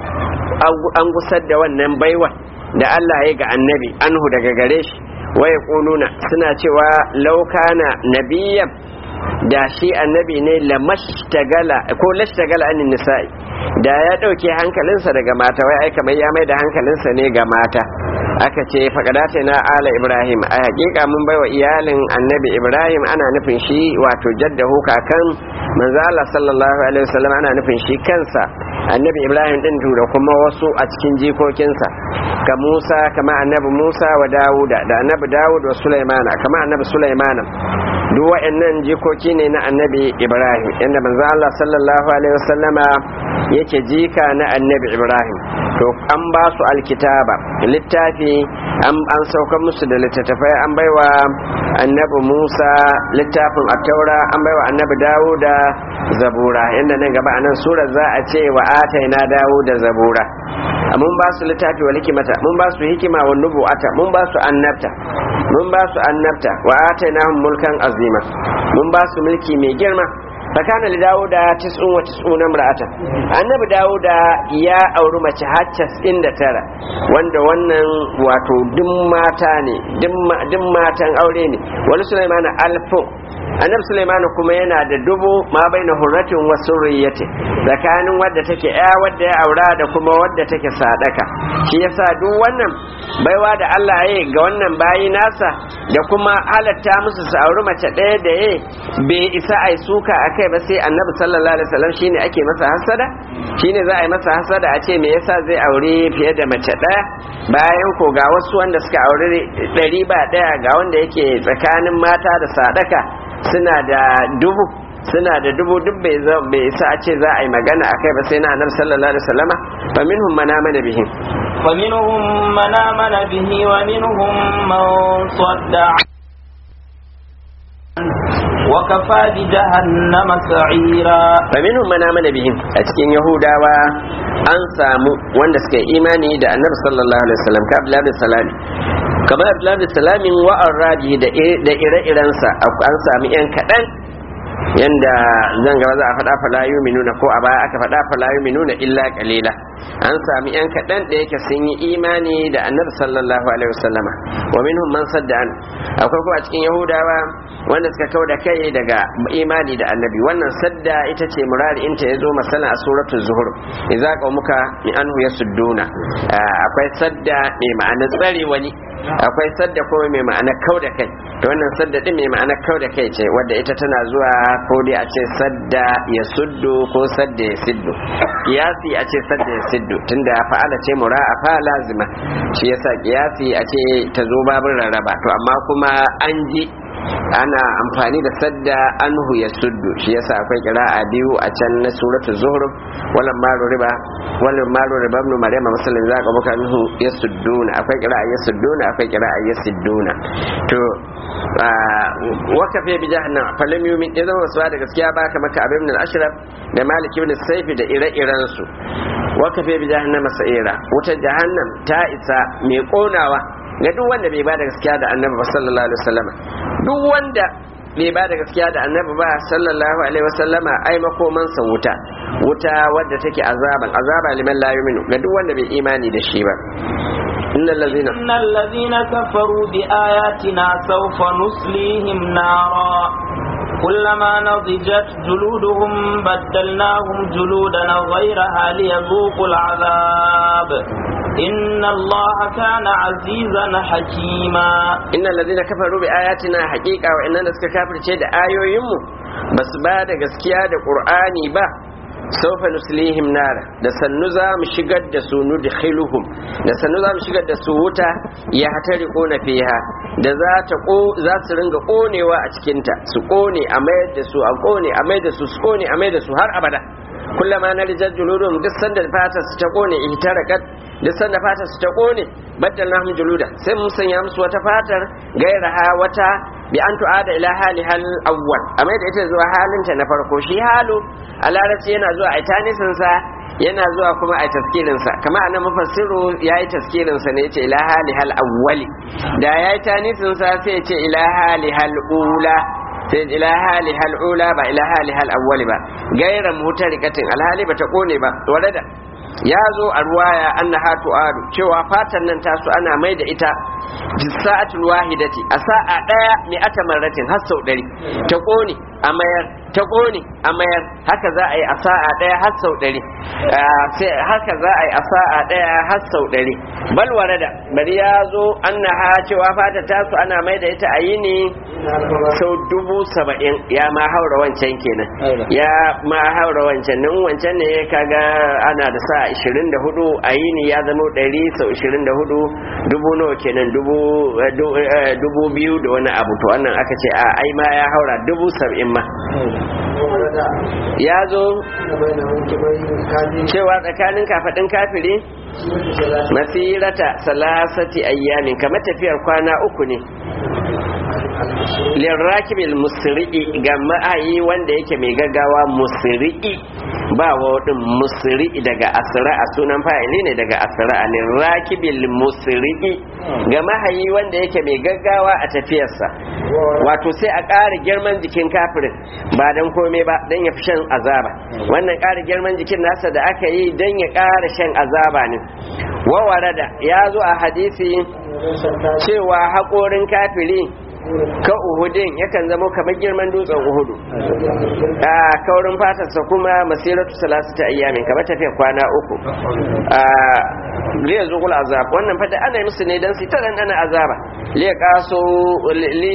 an gusar da wannan baiwa da Allah ya ga annabi anhu daga gare shi waya kununa suna cewa laukana nabiyan da shi annabi ne lamashtagala ko lashtagala anin nisa'i da ya dauke hankalinsa daga mata wai ai kamar ya mai da hankalinsa ne ga mata aka ce faƙadata na ala ibrahim a hakika mun baiwa iyalin annabi ibrahim ana nufin shi wato jaddahu kakan manzo Allah sallallahu alaihi wasallam ana nufin shi kansa annabi ibrahim din da kuma wasu a cikin jikokinsa ka musa kama annabi musa wa dawuda da annabi dawud wa sulaimana kama annabi sulaimana duk wa'annan jikoki ne na annabi ibrahim inda manzo Allah sallallahu alaihi wasallama yake jika na annabi ibrahim to an ba su alkitaba littafi an sauka musu da littattafai an baiwa annabi musa littafin attaura an baiwa annabi dawuda zabura inda nan gaba a nan sura za a ce wa ataina dawuda zabura mun ba su littafi wa hikimata mun ba su hikima wa nubu'ata mun ba su annabta mun ba su annabta wa atainahum mulkan azima mun ba su mulki mai girma fakana li dawuda tis'un wa tis'una imra'atan annabi dawuda ya auri mace har casa'in da tara wanda wannan wato duk mata ne duk matan aure ne wani sulaimana alfu annabi sulaiman kuma yana da dubu ma baina hurratin wa surriyati tsakanin wadda take ya wadda ya aura da kuma wadda take sadaka shi yasa duk wannan baiwa da Allah ya ga wannan bayi nasa da kuma halatta musu su auri mace ɗaya da ya bai isa ai suka akai ba sai annabi sallallahu alaihi wasallam shine ake masa hasada shine za a yi masa hasada a ce me yasa zai aure fiye da mace ɗaya bayan ko ga wasu wanda suka aure ɗari ba ɗaya ga wanda yake tsakanin mata da sadaka suna da dubu suna da dubu duk bai isa a ce za a yi magana a kai ba sai na annabi sallallahu alaihi wasallama fa minhum man amana bihi fa minhum man amana bihi wa minhum man sadda wa kafa bi jahannama sa'ira fa minhum man amana bihi a cikin yahudawa an samu wanda suka yi imani da annabi sallallahu alaihi wasallam ka abdullahi bin salami kamar abdullahi bin salamin wa'ar raji da ire-irensa an sami yan kaɗan yanda zan gaba za a faɗa fala yuminuna ko a baya aka faɗa fala yuminuna illa qalila an sami yan kaɗan da yake sun yi imani da annabi sallallahu alaihi wasallama wa minhum man sadda an akwai kuma a cikin yahudawa wanda suka kau da kai daga imani da annabi wannan sadda ita ce murari inta ya zo masala a suratul zuhur idza qaumuka min anhu yasudduna akwai sadda mai ma'anar tsare wani akwai sadda kuma mai ma'ana kau da kai to wannan sadda din mai ma'ana kau da kai ce wadda ita tana zuwa ko dai a ce sadda ya suddu ko sadda ya siddu kiyasi a ce sadda ya siddu tunda fa'ala ce mura a fa lazima shi yasa kiyasi a ce ta zo babin rarraba to amma kuma an ji ana amfani da sadda anhu ya suddu shi yasa akwai kira'a biyu a can na suratul zuhruf wala maru riba wala maru riba ibn maryam masalan za ka buka minhu yasudduna akwai kira'a yasudduna akwai kira'a yasudduna to waka fi bi jahannam falam yumin idan wasu da gaskiya ba ka maka abin al-ashraf da malik ibn sayf da ire-iren su waka fi bi jahannam sa'ira wuta jahannam ta isa mai konawa ga duk wanda bai ba da gaskiya da annabi sallallahu alaihi wasallam duk wanda bai ba da gaskiya da annabi ba sallallahu alaihi wasallama ai makomansa wuta wuta wadda take azaban azaba liman la yu'minu ga duk wanda bai imani da shi ba innal ladzina innal ladzina kafaru bi ayatina sawfa nuslihim nara كلما نضجت جلودهم بدلناهم جلودا غيرها ليذوقوا العذاب إن الله كان عزيزا حكيما إن الذين كفروا بآياتنا حقيقة وإننا نسك كافر شيء آيو يمو بس بعد gaskiya da Qur'ani ba saufa nuslihim nara da sannu za mu shigar da su nudkhiluhum da sannu za mu shigar da su wuta ya hatari kona fiha da za ta ko za su ringa konewa a cikin ta su kone a mayar da su a kone a mayar da su su kone a mayar da su har abada kullama na rijal juludum duk sanda fatar su ta kone ihtarakat duk sanda fatar su ta kone baddalnahum juluda sai mun sanya musu wata fatar gairaha wata bi an tu'ada ila hali hal awwal amma da ita zuwa halinta na farko shi halu a larabci yana zuwa a tanisin sa yana zuwa kuma a taskirin sa kamar anan mufassiru yayi taskirin sa ne yace ila hali hal awwali da yayi tanisin sa sai yace ila hali hal ula sai ila hali hal ula ba ila hali hal awwali ba gairan mutarikatin alhali bata kone ba warada ya zo a ruwaya annaha tu'adu cewa fatan nan tasu ana mai da ita fi sa'atul wahidati a sa'a daya mai ata marratin har sau ɗari ta kone a mayar ta kone a mayar haka za a yi a sa'a daya har sau ɗari haka za a yi a sa'a daya har sau ɗari bal warada bari ya zo annaha cewa fata tasu ana mai da ita a yi ne sau dubu saba'in ya ma haura wancan kenan ya ma haura wancan nan wancan ne kaga ana da sa 24 a yini ya zama 100 sau 24 dubu nawa kenan dubu biyu da wani abu to wannan aka ce a ai ma ya haura dubu saba'in ma ya zo cewa tsakanin kafaɗin kafiri masirata salasati ayyamin kamar tafiyar kwana uku ne lirrakibil musri'i ga ma'ayi wanda yake mai gaggawa musri'i ba wadin musri'i daga asra a sunan fa'ili ne daga asra a lirrakibil musri'i ga mahayi wanda yake mai gaggawa a tafiyarsa wato sai a ƙara girman jikin kafirin ba don komai ba don ya fi shan azaba wannan ƙara girman jikin nasa da aka yi don ya ƙara shan azaba ne wawarada ya zo a hadisi cewa haƙorin kafiri ka uhudin yakan zama kamar girman dutsen uhudu a kaurin fatarsa kuma masiratu salatu ta ayyamin kamar tafiya kwana uku a liya zuƙul azab wannan fata ana musu ne don su ta ana azaba liya kaso li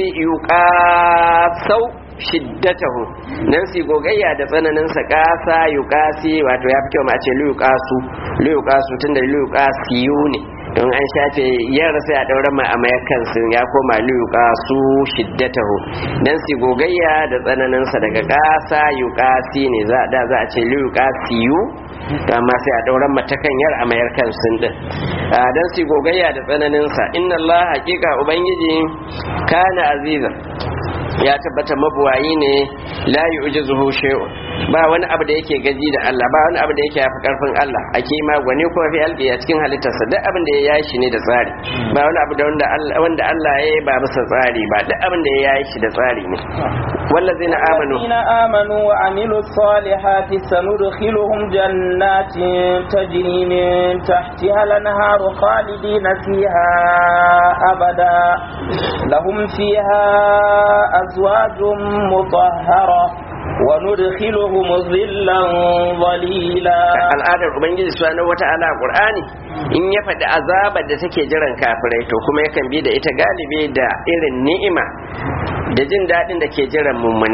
yuqasau shiddatahu nan si gogayya da tsananin sa kasa yuqasi wato ya fi kyau ma a ce li yuqasu li yuqasu tunda li yuqasiyu ne don an shafe yara sai a daura ma a mayakan sun ya koma liyuka su shiddatahu dan si gogayya da tsananin sa daga kasa yuqasi ne za da za a ce liyuka siyu amma sai a daura mata kan yar a mayar kan sun din dan si gogayya da tsananin sa inna Allah haqiqa ubangiji kana aziza ya tabbata mabuwayi ne la yu'jizuhu shay'un ba wani abu da yake gaji da Allah ba wani abu da yake yafi karfin Allah akima gwani kuma fi albi a cikin halittarsa duk abin da ya yi shi ne da tsari ba wani abu da wanda Allah wanda Allah ya yi ba bisa tsari ba duk abin da ya yi shi da tsari ne wallazina amanu الذين آمنوا وعملوا الصالحات سندخلهم جنات تجري من تحتها الأنهار خالدين فيها أبدا لهم فيها أزواج مطهرة وندخلهم ظلا ظليلا al'adar ubangiji subhanahu wata'ala a qur'ani in ya faɗi azabar da take jiran kafirai to kuma yakan bi da ita galibi da irin ni'ima da jin daɗin da ke jiran mummunai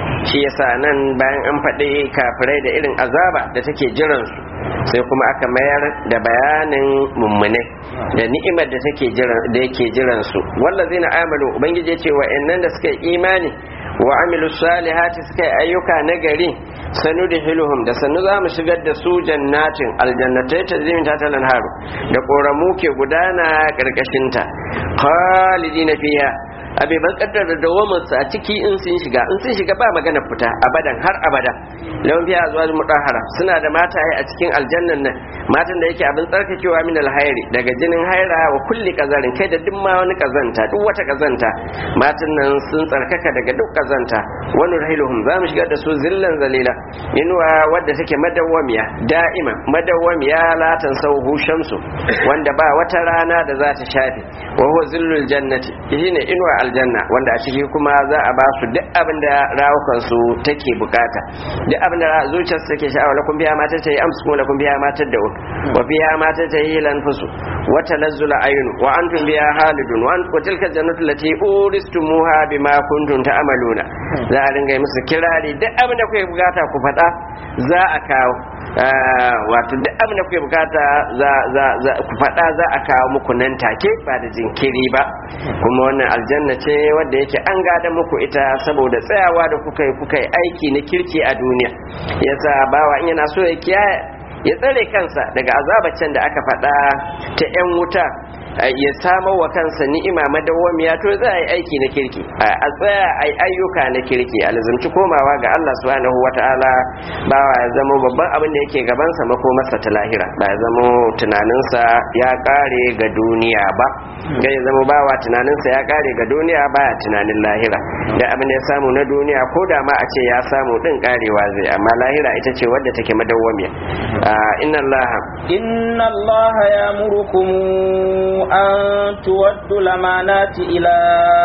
shi yasa nan bayan an faɗi kafirai da irin azaba da take jiransu sai kuma aka mayar da bayanin mummune da ni'imar da take jiran da yake jiransu wallazina amanu ubangiji ya ce wa'annan da suka yi imani wa amilu salihati suka yi ayyuka na gari sanu da hiluhum da sanu za mu shigar da su jannatin aljannatai ta zimin ta haru da ƙoramu ke gudana ƙarƙashinta khalidina fiha abe ban kaddar da dawamarsu a ciki in sun shiga in sun shiga ba magana fita abadan har abada lawan fiya zuwa mutahara suna da mataye a cikin aljannan nan matan da yake abin tsarkakewa min alhairi daga jinin haira wa kulli kazarin kai da duk ma wani kazanta duk wata kazanta matan nan sun tsarkaka daga duk kazanta wani rahiluhum za mu shigar da su zillan zalila inuwa wadda take madawwamiya da'ima madawwamiya la tansauhu shamsu wanda ba wata rana da za ta shafe wa huwa zillul jannati shine inuwa aljanna wanda a ciki kuma za a ba su duk abin da rawukan su take bukata duk abin da zuciyar su take sha'awa lakum biya mata ta yi amsu kuma lakum biya mata da wa biya mata ta yi lanfusu wa tanazzul ayun wa antum biya halidun wa tilka jannatu lati uristumuha bima kuntum ta'maluna za a ringa musu kirari duk abin da kuke bukata ku faɗa za a kawo wato duk abin da kuke bukata za ku faɗa za a kawo muku nan take ba da jinkiri ba kuma wannan aljanna ce wadda yake an gada muku ita saboda tsayawa da kuka yi kuka yi aiki na kirki a duniya yasa bawa in yana so ya kiyaye ya tsare kansa daga azabacin da aka faɗa ta 'yan wuta ya samar wa kansa ni'ima madawwamiya to za a yi aiki na kirki a tsaya a yi ayyuka na kirki a lazumci komawa ga Allah subhanahu wa ta'ala ba ya zama babban abin da yake gabansa makomarsa ta lahira ba ya zama tunaninsa ya kare ga duniya ba ga ya zama bawa tunaninsa ya kare ga duniya baya tunanin lahira da abin da ya samu na duniya ko da ma a ce ya samu din karewa zai amma lahira ita ce wadda take madawwamiya inna Allah inna Allah ya murukum أن تودوا الأمانات إلى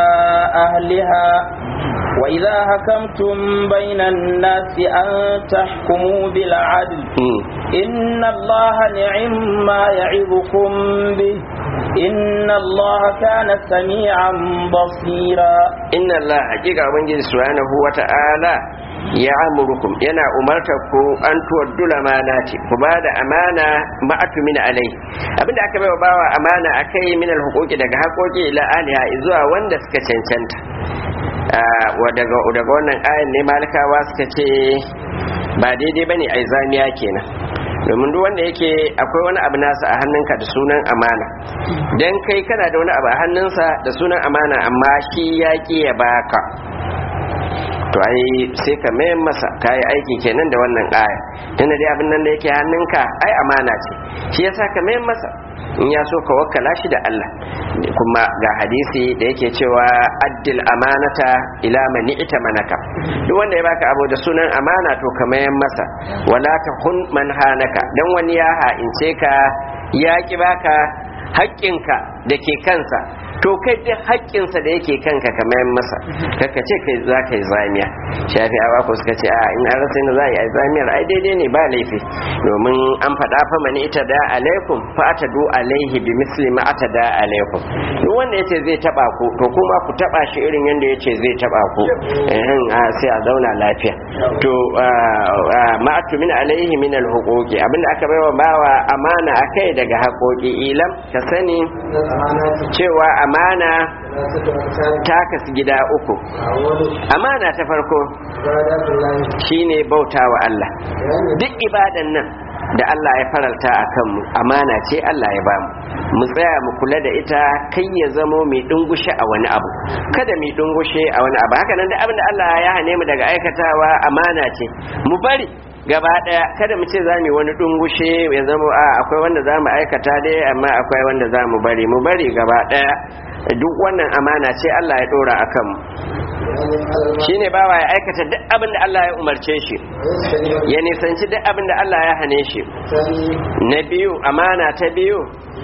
أهلها وإذا حكمتم بين الناس أن تحكموا بالعدل إن الله نعم ما يعظكم به إن الله كان سميعا بصيرا إن الله حقيقة وبنجي سبحانه وتعالى ya amurukum yana umartar ku an tuwaddula manati ku ba da amana ma'atu min alai abinda aka bai wa bawa amana akai min alhuquqi daga haƙoƙi ila aliha zuwa wanda suka cancanta daga daga wannan ayan ne malikawa suka ce ba daidai bane ai zamiya kenan domin duk wanda yake akwai wani abu nasa a hannunka da sunan amana dan kai kana da wani abu a hannunsa da sunan amana amma shi ya ki ya baka to ai sai ka mayan masa ka yi aiki kenan da wannan aya tunda dai abin nan da yake hannunka ai amana ce shi yasa ka mayan masa in ya so ka wakkala shi da Allah kuma ga hadisi da yake cewa addil amanata ila mani ita manaka duk wanda ya baka abu da sunan amana to ka mayan masa wala ta hun man hanaka dan wani ya ha'ince ka ya ki baka haƙƙinka da ke kansa to kai duk haƙƙinsa da yake kanka ka mayan masa kaka ce kai za ka yi zamiya shafi awa ko suka ce a in an rasa za a yi zamiyar ai daidai ne ba laifi domin an faɗa fa mani ita da alaikum fa ata du alaihi bi misli ma ata da alaikum duk wanda yace zai taba ku to kuma ku taba shi irin yanda yace zai taba ku eh sai a zauna lafiya to ma atu min alaihi min alhuquqi abinda aka baiwa bawa amana akai daga haƙoƙi ilam ka sani cewa amana ta kasu gida uku amana ta farko shine bauta wa Allah duk ibadan nan da Allah ya faralta a kanmu amana ce Allah ya bamu mu tsaya mu kula da ita kai ya zamo mai dungushe a wani abu kada mai dungushe a wani abu haka nan da abin da Allah ya hane mu daga aikatawa amana ce mu bari gaba daya kada mu ce za mu wani dungushe ya zama a akwai wanda za mu aikata dai amma akwai wanda za mu bari mu bari gaba daya duk wannan amana ce Allah ya dora a kanmu shine bawa ya aikata duk abin da Allah ya umarce shi ya nisanci duk abin da Allah ya hane shi na biyu amana ta biyu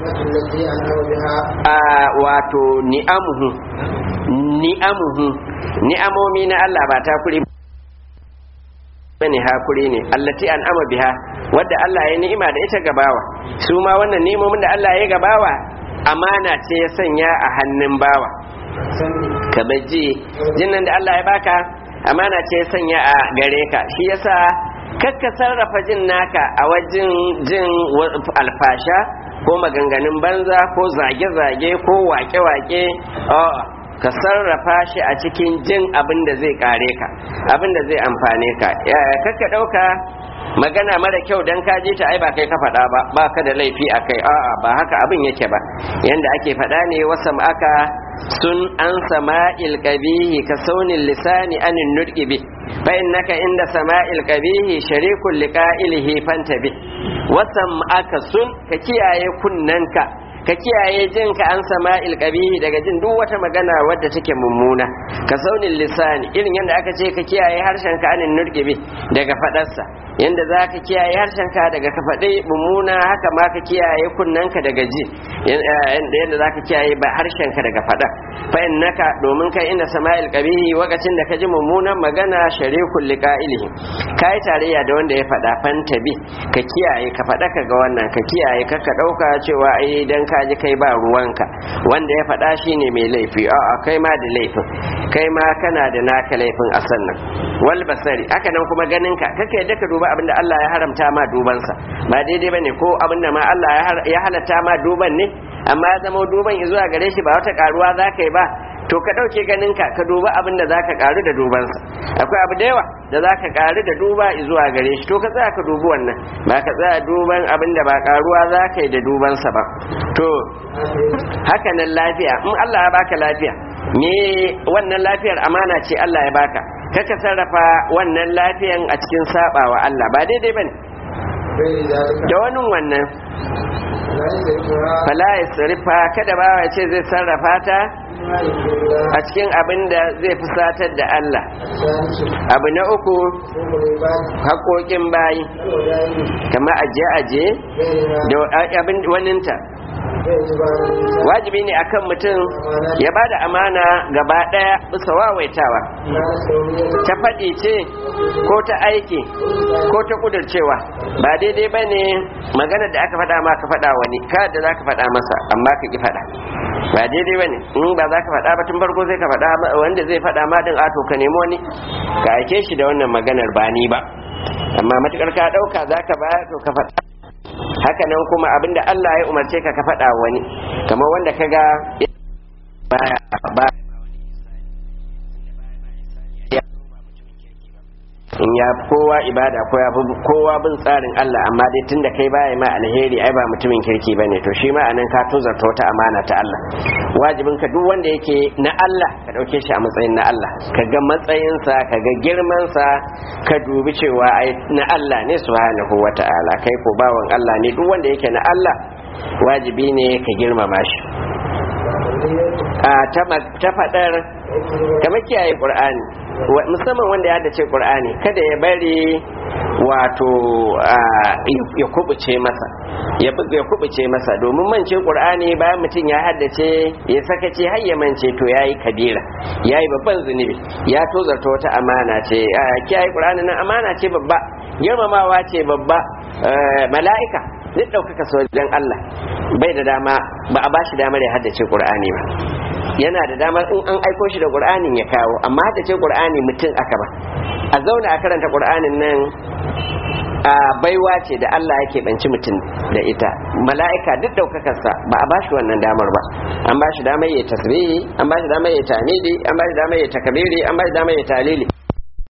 a wato ni'amuhu ni'amuhu ni'amomi na Allah ba ta kuri bane hakuri ne allati an ama biha wadda Allah ya ni'ima da ita gabawa su ma wannan ni'imomin da Allah ya gabawa amana ce ya sanya a hannun bawa ka baji jinnan da Allah ya baka amana ce sanya a gare ka shi yasa kakka sarrafa jin naka a wajen jin alfasha ko maganganun banza ko zage-zage ko wake-wake ka sarrafa shi a cikin jin abin da zai kare ka abin da zai amfane ka kakka ɗauka magana mara kyau dan ka je ta ai ba kai ka faɗa ba ba ka da laifi a kai a'a ba haka abin yake ba yanda ake faɗa ne wasam aka sun an sama'il qabihi ka saunin lisani anin nutqi bi fa innaka inda sama'il qabihi sharikul liqa'ilihi fantabi wasam aka sun ka kiyaye kunnanka ka kiyaye jin ka an sama'il qabihi daga jin duk wata magana wadda take mummuna ka saunin lisani irin yadda aka ce ka kiyaye harshen ka anin nurgibi daga fadarsa yanda za ka kiyaye harshen ka daga ka faɗi mummuna haka ma ka kiyaye kunnen ka daga ji yanda za ka kiyaye ba harshen ka daga faɗa fa innaka domin kai inda sama'il qabihi wakacin da ka ji mummunan magana sharikul liqa'ilihi kai tarayya da wanda ya faɗa fantabi ka kiyaye ka faɗa ka ga wannan ka kiyaye ka ka ɗauka cewa ai dan ka ji kai ba ruwanka wanda ya faɗa shine mai laifi a'a kai ma da laifin kai ma kana da naka laifin a sannan wal basari haka nan kuma ganin ka kake yadda ka duba abinda Allah ya haramta ma dubansa ba daidai bane ko abinda ma Allah ya halatta ma duban ne amma ya zama duban zuwa gare shi ba wata karuwa za ka yi ba to ka ɗauke ganin ka ka duba abin da za ka ƙaru da dubansa akwai abu da yawa da za ka ƙaru da duba zuwa gare shi to ka tsaya ka dubi wannan ba ka tsaya duban abin da ba ƙaruwa za ka yi da dubansa ba to haka nan lafiya in Allah ya baka lafiya me wannan lafiyar amana ce Allah ya baka kaka sarrafa wannan lafiyan a cikin sabawa Allah ba daidai bane da wani wannan fala ya sarrafa kada ba ya ce zai sarrafa ta a cikin abin da zai fusatar da Allah abu na uku haƙoƙin bayi kama aje-aje da abin waninta wajibi ne akan mutum ya ba da amana gaba ɗaya bisa wawaitawa ta faɗi ce ko ta aiki ko ta ƙudurcewa ba daidai ba ne maganar da aka faɗa ma ka faɗa wani ka da za ka faɗa masa amma ka ki faɗa ba daidai ba ne in ba za ka faɗa ba tun farko sai ka faɗa wanda zai faɗa ma ɗin ato ka nemi wani ka aike shi da wannan maganar ba ni ba amma matukar ka ɗauka za ka baya to ka faɗa haka nan kuma abinda Allah ya umarce ka ka faɗa wani kamar wanda ka ga baya ba in ya kowa ibada ko ya kowa bin tsarin Allah amma dai tunda kai baya ma alheri ai ba mutumin kirki bane to shi ma anan ka tozarta wata amana ta Allah wajibin ka duk wanda yake na Allah ka dauke shi a matsayin na Allah ka ga matsayinsa ka ga girmansa ka dubi cewa ai na Allah ne subhanahu wata'ala kai ko bawan Allah ne duk wanda yake na Allah wajibi ne ka girmama shi a ta faɗar kamar kiyaye ƙur'ani musamman wanda ya dace ƙur'ani kada ya bari wato ya kubuce masa ya kubuce masa domin mance ƙur'ani bayan mutum ya haddace ya sakace har ya mance to yayi kabira yayi babban zunubi ya tozarta wata amana ce kiyaye ƙur'ani nan amana ce babba girmamawa ce babba mala'ika duk ɗaukaka sojan Allah bai da dama ba a bashi damar ya haddace Qur'ani ba yana da damar in an aiko shi da Qur'anin ya kawo amma haddace Qur'ani mutum aka ba a zauna a karanta Qur'anin nan a baiwa ce da Allah yake banci mutum da ita mala'ika duk ɗaukakarsa ba a bashi wannan damar ba an bashi damar ya tasbihi an bashi damar ya tamidi an bashi damar ya takabiri an bashi damar ya talili